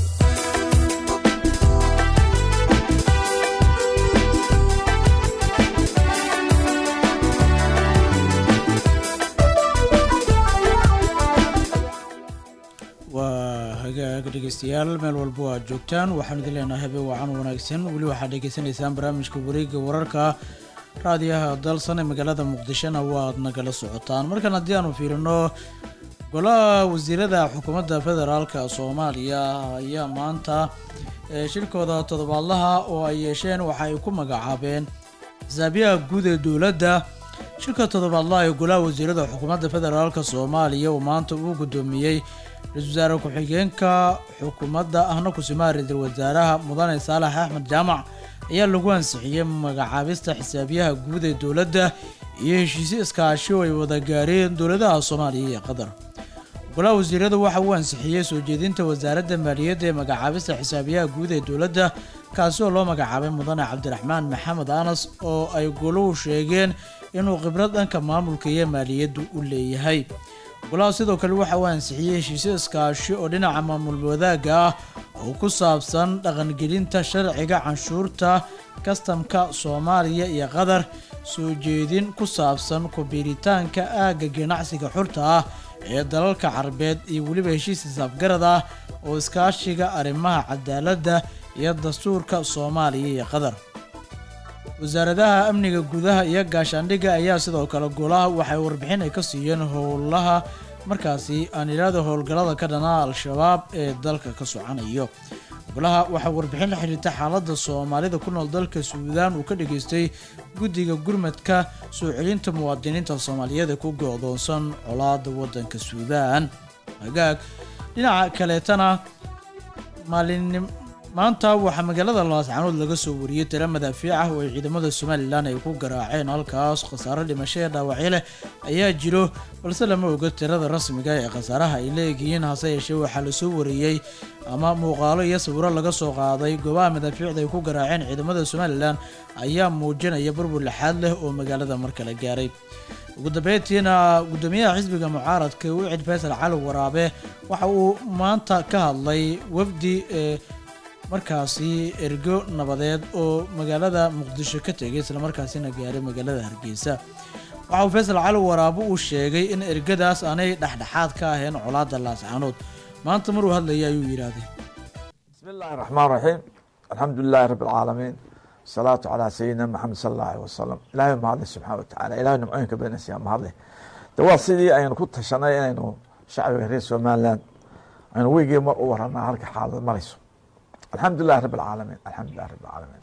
waa hagaag dhegeystayaal meel walba oo aad joogtaan waxaan idin leenahay habeen wacan wanaagsan weli waxaad dhegeysanaysaan barnaamijka wareegga wararka raadiyaha dalsan ee magaalada muqdishona waad nagala socotaan markan haddii aanu fiirino golaha wasiirada xukuumadda federaalka soomaaliya ayaa maanta ee shirkooda toddobaadlaha oo ay yeesheen waxa ay ku magacaabeen xisaabiyaha guud ee dowladda shirka toddobaadlaha ee golaha wasiirada xukuumadda federaalka soomaaliya oo maanta uu guddoomiyey ra-iisul wasaare ku-xigeenka xukuumadda ahna kusimaha ra-iisul wasaaraha mudane saalax axmed jaamac ayaa lagu ansixiyey magacaabista xisaabiyaha guud ee dowladda iyo heshiisyo iskaashi oo ay wada gaareen dowladaha soomaaliya iyo qatar golaha wasiirada waxa uu ansixiyey soo jeedinta wasaaradda maaliyadda ee magacaabista xisaabiyaha guud ee dowladda kaasi oo loo magacaabay mudane cabdiraxmaan maxamed anas oo ay goluhu sheegeen inuu khibrad dhanka maamulka iyo maaliyaddu u leeyahay golaha sidoo kale waxa uu ansixiyey heshiisyo iskaashi oo dhinaca maamul wadaagga ah oo ku saabsan dhaqangelinta sharciga canshuurta kastamka soomaaliya iyo qatar soo jeedin ku saabsan kubiiritaanka aagga ganacsiga xurta ah ee dalalka carabeed iyo weliba heshiis hisaabgarad ah oo iskaashiga arrimaha cadaaladda iyo dastuurka soomaaliya iyo qatar wasaaradaha amniga gudaha iyo gaashaandhigga ayaa sidoo kale golaha waxay warbixin ay ka siiyeen howlaha markaasi aan idhaahdo howlgallada ka dhanaa al-shabaab ee dalka ka socanayo golaha waxaa warbixin la xiriirta xaaladda soomaalida ku nool dalka suudaan uu ka dhageystay guddiga gurmadka soo celinta muwaadiniinta soomaaliyeed ee ku go-doonsan colaada waddanka suudaan hagaag dhinaca kaleetana maalin maanta waxaa magaalada laascanood laga soo wariyey tira madaafiic ah oo ay ciidamada somalilan ay ku garaaceen halkaas khasaaro dhimasho ee dhaawacyo leh ayaa jiro balse lama oga tirada rasmiga ee khasaaraha ay leeyihiin hase yeeshee waxaa lasoo wariyey ama muuqaalo iyo sawiro laga soo qaaday goobaha madaafiicda ay ku garaaceen ciidamada somalilan ayaa muujinaya burbur lixaad leh oo magaalada markale gaaray ugu dambeyntiina guddoomiyaha xisbiga mucaaradka wicid faysal cali waraabe waxa uu maanta ka hadlay wafdi ee markaasi ergo nabadeed oo magaalada muqdisho ka tegay islamarkaasina gaaray magaalada hargeysa waxa uu faysal cali waraabo uu sheegay in ergadaas aanay dhexdhexaad ka ahayn colaada laascanood maanta maruu hadlaya ayuu yidhaahday بسم الله الرحمن الرحيم الحمد لله رب العالمين الصلاة على سيدنا محمد صلى الله عليه وسلم إلهي ما هذا سبحانه وتعالى إلهي نمعينك بين السيام ما هذا دوا سيدي أين كنت شناي أين شعب رئيس ومالان أين ويجي مر ورنا هلك حال مريسو الحمد لله رب العالمين الحمد لله رب العالمين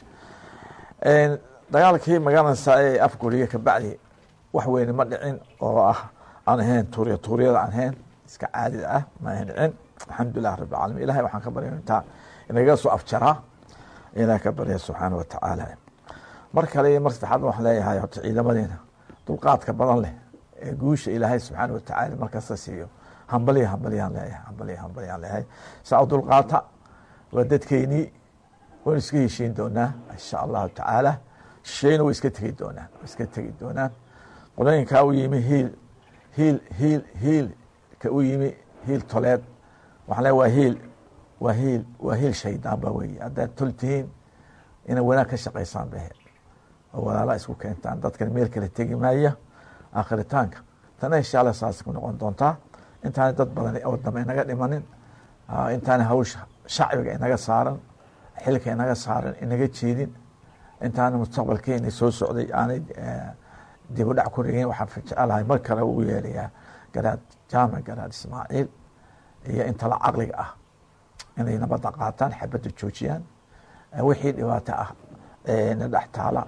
إن دقالك هي مقانا ساي أفكورية كبعدي وحوين مدعين أو أه أنا هين توريا توريا عن هين iska caadi ah ma ahan dhicin alxamdulilah rabi alamiin ilahay waxaan ka barya intaa inaga soo afjaraa ilaah ka barya subxaana wa tacaala mar kale iyo mar saddexaad waxaan leeyahay horta ciidamadeena dulqaadka badan leh ee guusha ilaahay subxaana wa tacaala markasta siiyo hambaliya hambaliyaan leeyahay hambaliya hambaliyaan leeyahay saa u dulqaata waa dadkeynii waynu iska heshiin doonaa insha allahu tacaala shayna way iska tegi doonaan way iska tegi doonaan qolooyinkaa u yimi hiil hiil hiil hiil ka u yimi hiil toleed waxaan leeyahay waa hiil waa hiil waa hiil shaydaan ba weeye haddaad tol tihiin inay wanaag ka shaqaysaan bahe oo walaala isku keentaan dadkan meel kale tegi maaya aakhiritaanka tana insha allah saas ku noqon doontaa intaana dad badan oo dambe inaga dhimanin intaana hawsha shacbiga inaga saaran xilka inaga saaran inaga jeedin intaana mustaqbalkeena soo socday aanay dib u dhac ku rigin waxaan jecelahay mar kale uu yeelayaa garaad jaamac garaad ismaaciil iyo intala caqliga ah inay nabadda qaataan xabadda joojiyaan wixii dhibaato ah na dhex taala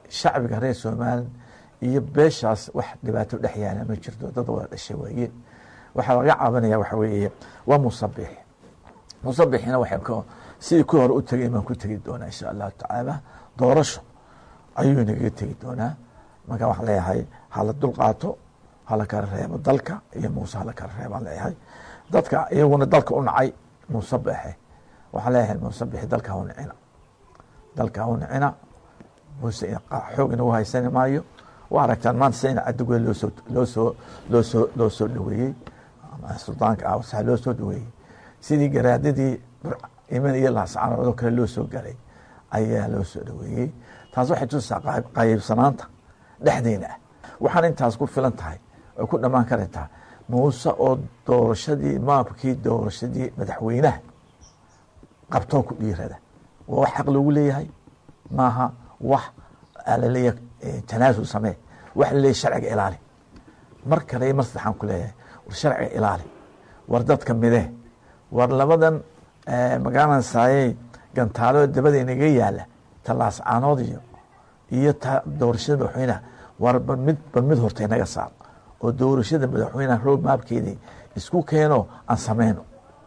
shacbiga reer somalilan iyo beeshaas wax dhibaato dhex yaala ma jirto dad wada dhashay waaye waxaa laga cabanaya waxa weeye waa musabix musabixina waxay ka sidii ku hore u tegay baan ku tegi doonaa insha allahu tacaala doorasho ayuu nagaga tegi doonaa marka waxaan leeyahay hala dulqaato hala kala reebo dalka iyo muuse hala kala reebaan leeyahay dadka iyaguna dalka u nacay muuse beexe waxaan leeyahay muuse bixi dalka ha u nicina dalka ha u nicina muuse xoog inagu haysani maayo waa aragtaan maanta sina cadigwe loosoo loosoo loosoo loo soo dhaweeyey suldaanka ah wasaa loo soo dhaweeyey sidii garaadadii iman iyo laascanoodoo kale loo soo galay ayaa loo soo dhaweeyey taas waxay tusaa qaybsanaanta dhexdeena ah waxaan intaas ku filan tahay ay ku dhammaan karaytaa muuse oo doorashadii maabkii doorashadii madaxweynaha qabtoo ku dhiirada waa wax xaq loogu leeyahay maaha wax laleeyahay tanaasul samee wax laleeyahay sharciga ilaali mar kale mar saddexaan ku leeyahay war sharciga ilaali war dadka midee war labadan magaalada saayey gantaalo dabada inaga yaala talaas caanood iyo iyo ta doorashada madaxweynaha war ba mid ba mid horta inaga saar oo doorashada madaxweynaha road maabkeedii isku keeno aan sameyno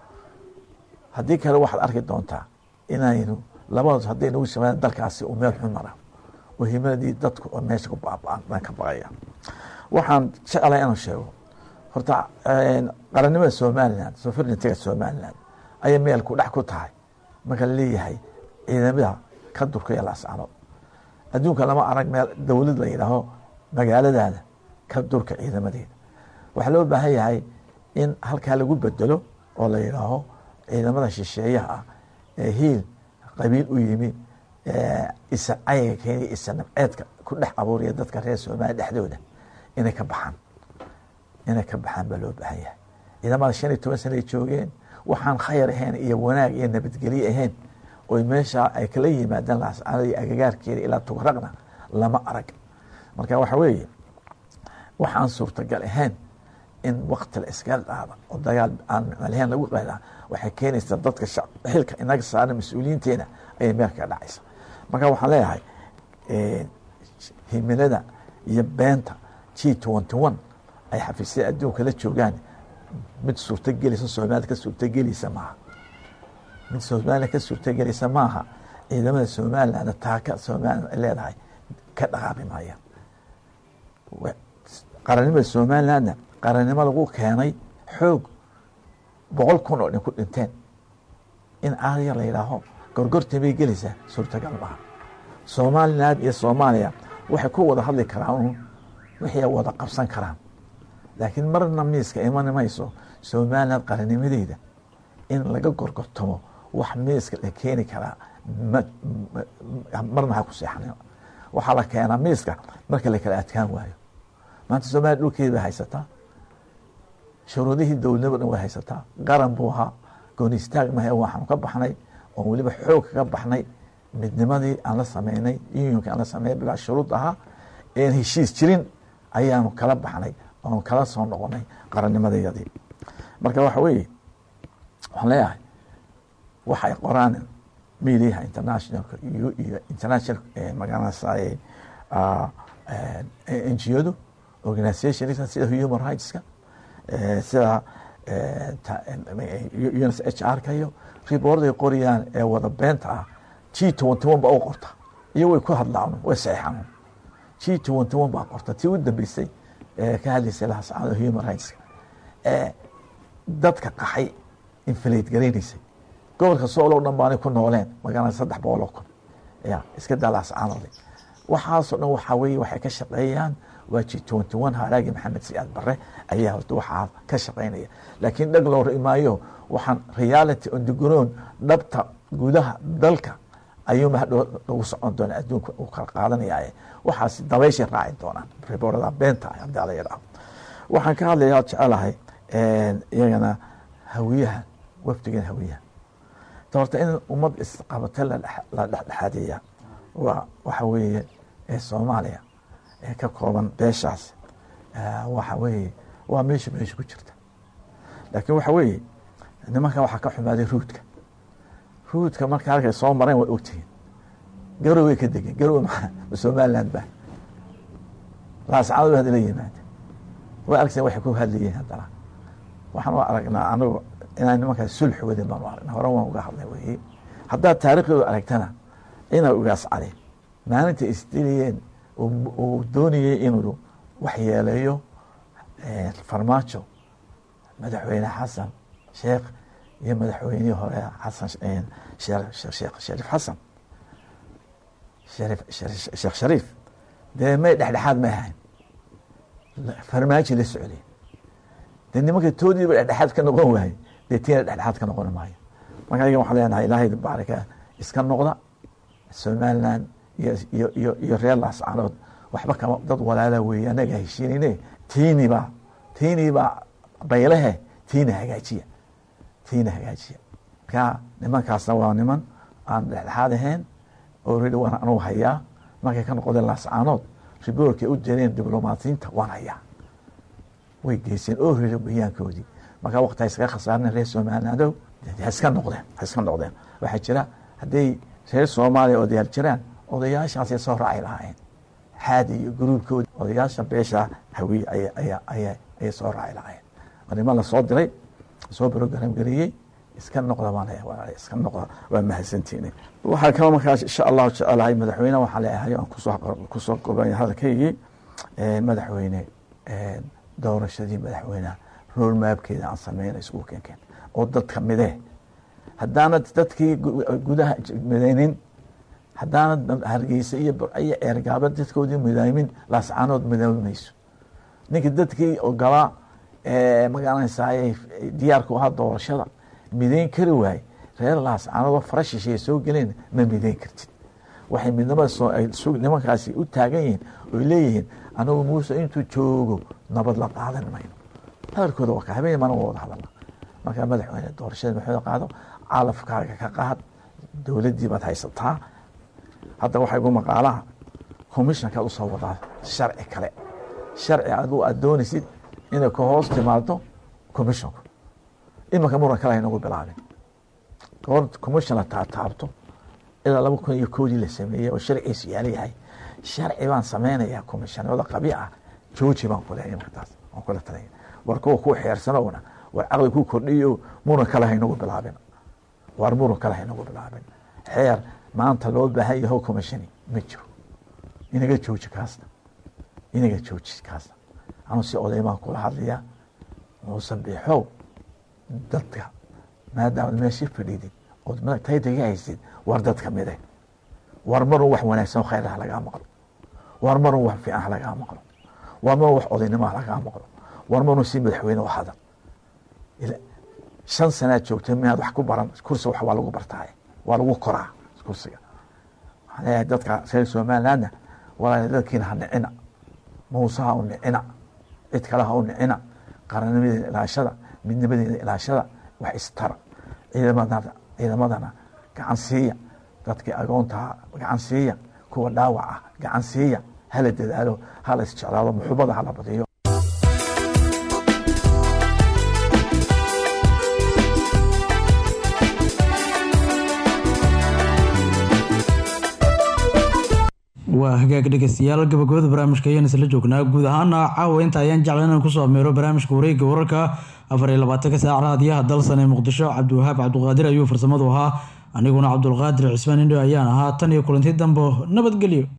haddii kale waxaad arki doontaa inaynu labadood hadday nagu sameeyaan dalkaasi uu meel xun mara oo himadii dadku oo meesha ku baaba'an baan ka baqaya waxaan jeclahay inaan sheego horta qarannimada somaliland sovereigntyga somaliland ayay meelku dhex ku tahay marka laleeyahay ciidamada ka durkaya laascanood adduunka lama arag meel dowlad la yidhaaho magaaladaada ka durka ciidamadeeda waxaa loo baahan yahay in halkaa lagu bedelo oo la yidhaaho ciidamada shisheeyaha ah ee hiil qabiil u yimi isa cayiga keeniya isa nabceedka ku dhex abuuraya dadka reer soomaaliya dhexdooda inay ka baxaan inay ka baxaan baa loo baahan yahay ciidamada shan iyo toban sana ay joogeen waxaan khayr ahayn iyo wanaag iyo nabadgelye ahayn oy meeshaa ay kala yimaadaan laascaanada iyo agagaarkeeda ilaa tugraqna lama arag marka waxa weeye waxaan suurtagal ahayn in wakti la iskaga qaada oo dagaal aan micnalahayn lagu qaadaa waxay keenaysaa dadka xilka inaga saaran mas-uuliyiinteena ayay meel kaga dhacaysa marka waxaan leeyahay himilada iyo beenta g twenty one ay xafiisyada adduunka la joogaan mid suurtagelisa soomaalida ka suurtagelisa maaha mid soomaalida ka suurtagelisa maaha ciidamada somaliland taaka somaliland ay leedahay ka dhaqaaqi maaya qarannimada somalilandna qarannimo lagu keenay xoog boqol kun oo dhin ku dhinteen in aadya la yidhaaho gorgorta bay gelaysaa suurtagal maaha somaliland iyo soomaaliya waxay ku wada hadli karaan wixii ay wada qabsan karaan laakiin marna miiska iman mayso somaliland qarannimadeeda in laga gorgortamo wax miiska la keeni karaa marna ha ku seexan waxaa la keenaa miiska marka la kala adkaan waayo maanta somaliya dhulkeeda bay haysataa shuruudihii dowladnimo dhan way haysataa qaran buu ahaa gooni istaag mahe waxaanu ka baxnay oon weliba xoog kaga baxnay midnimadii aan la sameynay unionka aan la sameynay bilaa shuruud ahaa een heshiis jirin ayaanu kala baxnay oonu kala soo noqonay qarannimadayadii marka waxa weeye waxaan leeyahay waxay qoraan mediaha internationalka iyo iyo international magaranaysaay n g odu organizationska sida human rightska sida uns h r ka iyo riboorday qorayaan ee wada beenta ah g twenty one baa u qorta iyo way ku hadlaan way saxeexaan g twenty one baa qorta tii u dambeysay ee ka hadlaysay lahasacado human rights ee dadka qaxay inflate garaynaysay gobolka soolow dhan baanay ku nooleen magaalada saddex boqol oo kun ya iska daa lahascaanooday waxaasoo dhan waxaa weeye waxay ka shaqeeyaan waa g twenty one haraagi maxamed siyaad barre ayaa horta waxaa ka shaqeynaya laakiin dheg loo rimaayo waxaan reality on the ground dhabta gudaha dalka ayuu mahadhow lagu socon doona adduunka uu kala qaadanaya waxaas dabayshay raaci doonaan riboorada beenta ah haddii ala yidhaaho waxaan ka hadlayaa jecelahay iyagana hawiyaha wafdigan hawiyaha horta in ummad isqabata la dhexdhexaadiya waa waxa weeye ee soomaaliya ee ka kooban beeshaas waxa weeye waa meesha meesha ku jirta laakiin waxa weeye nimankan waxaa ka xumaaday ruudka ruudka marka halkay soo mareen way ogtihiin garoway ka degeen garowe maa somaliland ba laascaanood hadda la yimaada waa argteen waxay ku hadlayeen haddana waxaan u aragnaa anigu inaan nimankaas sulx wadin baan u aragnaa hore waan uga hadlay weye haddaad taariikhdooda aragtana inaa ugaas cali maalinta isdiliyeen uu doonayey inuu waxyeeleeyo farmaajo madaxweyne xasan sheekh iyo madaxweynihii hore xasan sheekh shariif xasan sheekh shariif dee may dhexdhexaad may ahayn farmaajo la socday dee nimanka toodiiba dhexdhexaad ka noqon waaye dee tiina dhexdhexaad ka noqon maayo marka ayaga waxaan leenahay ilaahay baarika iska noqda somaliland iyo iyo iyo iyo reer laascanood waxba kama dad walaala weeye annaga heshiinayne tiinibaa tiinibaa baylehe tiina hagaajiya tiina hagaajiya marka nimankaasna waa niman aan dhexdhexaad ahayn already waan anugu hayaa markay ka noqdeen laascaanood riboorkay u direen diblomaatiyiinta waan hayaa way geyseen already bayaankoodii marka waqti ha iskaga khasaarina reer somalilandow ha iska noqdeen ha iska noqdeen waxaa jira hadday reer soomaaliya odayaal jiraan odayaashaasay soo raaci lahaayeen xaadi iyo gruubkoodi odayaasha beesha hawiye ayay soo raaci lahaayeen niman lasoo diray soo brogram gareeyey iska noqda baan leeyahay iska noqda waa mahadsantiine waxaa kaloo markaas insha allahu jecelahay madaxweyne waxaan leeyahay aan kusoo kusoo gobanya hadalkaygii madaxweyne doorashadii madaxweyneha road mapkeeda aan sameyna isugu keenkeen oo dadka midee haddaanad dadkii gudaha midaynin haddaanad hargeysa iyo burciyo eergaaba dadkoodii midaymin laascaanood midoobi mayso ninka dadkii ogolaa magaranaysaay diyaarku ahaa doorashada midayn kari waay reer laascaanoodoo fara shisheeye soo geleen ma midayn kartid waxay midnimada nimankaasi u taagan yihiin oy leeyihiin anagu muuse intuu joogo nabad la qaadan mayno hadalkooda waa ka habeen mana wada hadalna markaa madaxweyne doorashada madaxweyne qaado calafkaaga ka qaad dowladdii baad haysataa hadda waxaa igu maqaalaha commissionkaad usoo wadaa sharci kale sharci aduu aad doonaysid inay ka hoos timaado commissionku imanka muran kale haynagu bilaabin goor commission la taataabto ilaa laba kun iyo koodii la sameeyey oo sharciisu yaala yahay sharci baan sameynayaa commissionada qabi ah jooji baan ku leeyahay markaas waan kula talaya war kuwa ku xeersanowna war caqli ku kordhiyo muran kale haynagu bilaabin war muran kale haynagu bilaabin xeer maanta loo baahan yaho commissioni ma jiro inaga jooji kaasna inaga jooji kaasna anuu si odaymaan kula hadlaya muuse biixow dadka maadaama meeshii fadhiidid ood taytaga haysid war dadka mide war marun wax wanaagsan khayr ha lagaa maqlo war marun wax fiican ha lagaa maqlo war marun wax odaynimo ha lagaa maqlo war marun si madaxweyne u hadal shan sanaad joogtay miyaad wax ku baran kursi wax waa lagu bartaaye waa lagu koraa kursiga waxaan leeyahay dadka reer somalilandna walaal dadkiina ha nicina muuse ha u nicina cid kale ha u nicina qarannimadeeda ilaashada midnimadeeda ilaashada wax istara ciidamadana ciidamadana gacan siiya dadkii agoontaha gacan siiya kuwa dhaawac ah gacan siiya hala dadaalo hala isjeclaado muxubada hala badiyo waa hagaag dhegeystayaal gabagabada barnaamijka ayaan isla joognaa guud ahaana caawa inta ayaan jeclan inaan kusoo ameero barnaamijka wareegga wararka afar iyo labaatanka saac raadiyaha dalsan ee muqdisho cabdiwahaab cabduqaadir ayuu farsamadu ahaa aniguna cabdulqaadir cismaan indho ayaan ahaa tan iyo kulanti dambo nabadgelyo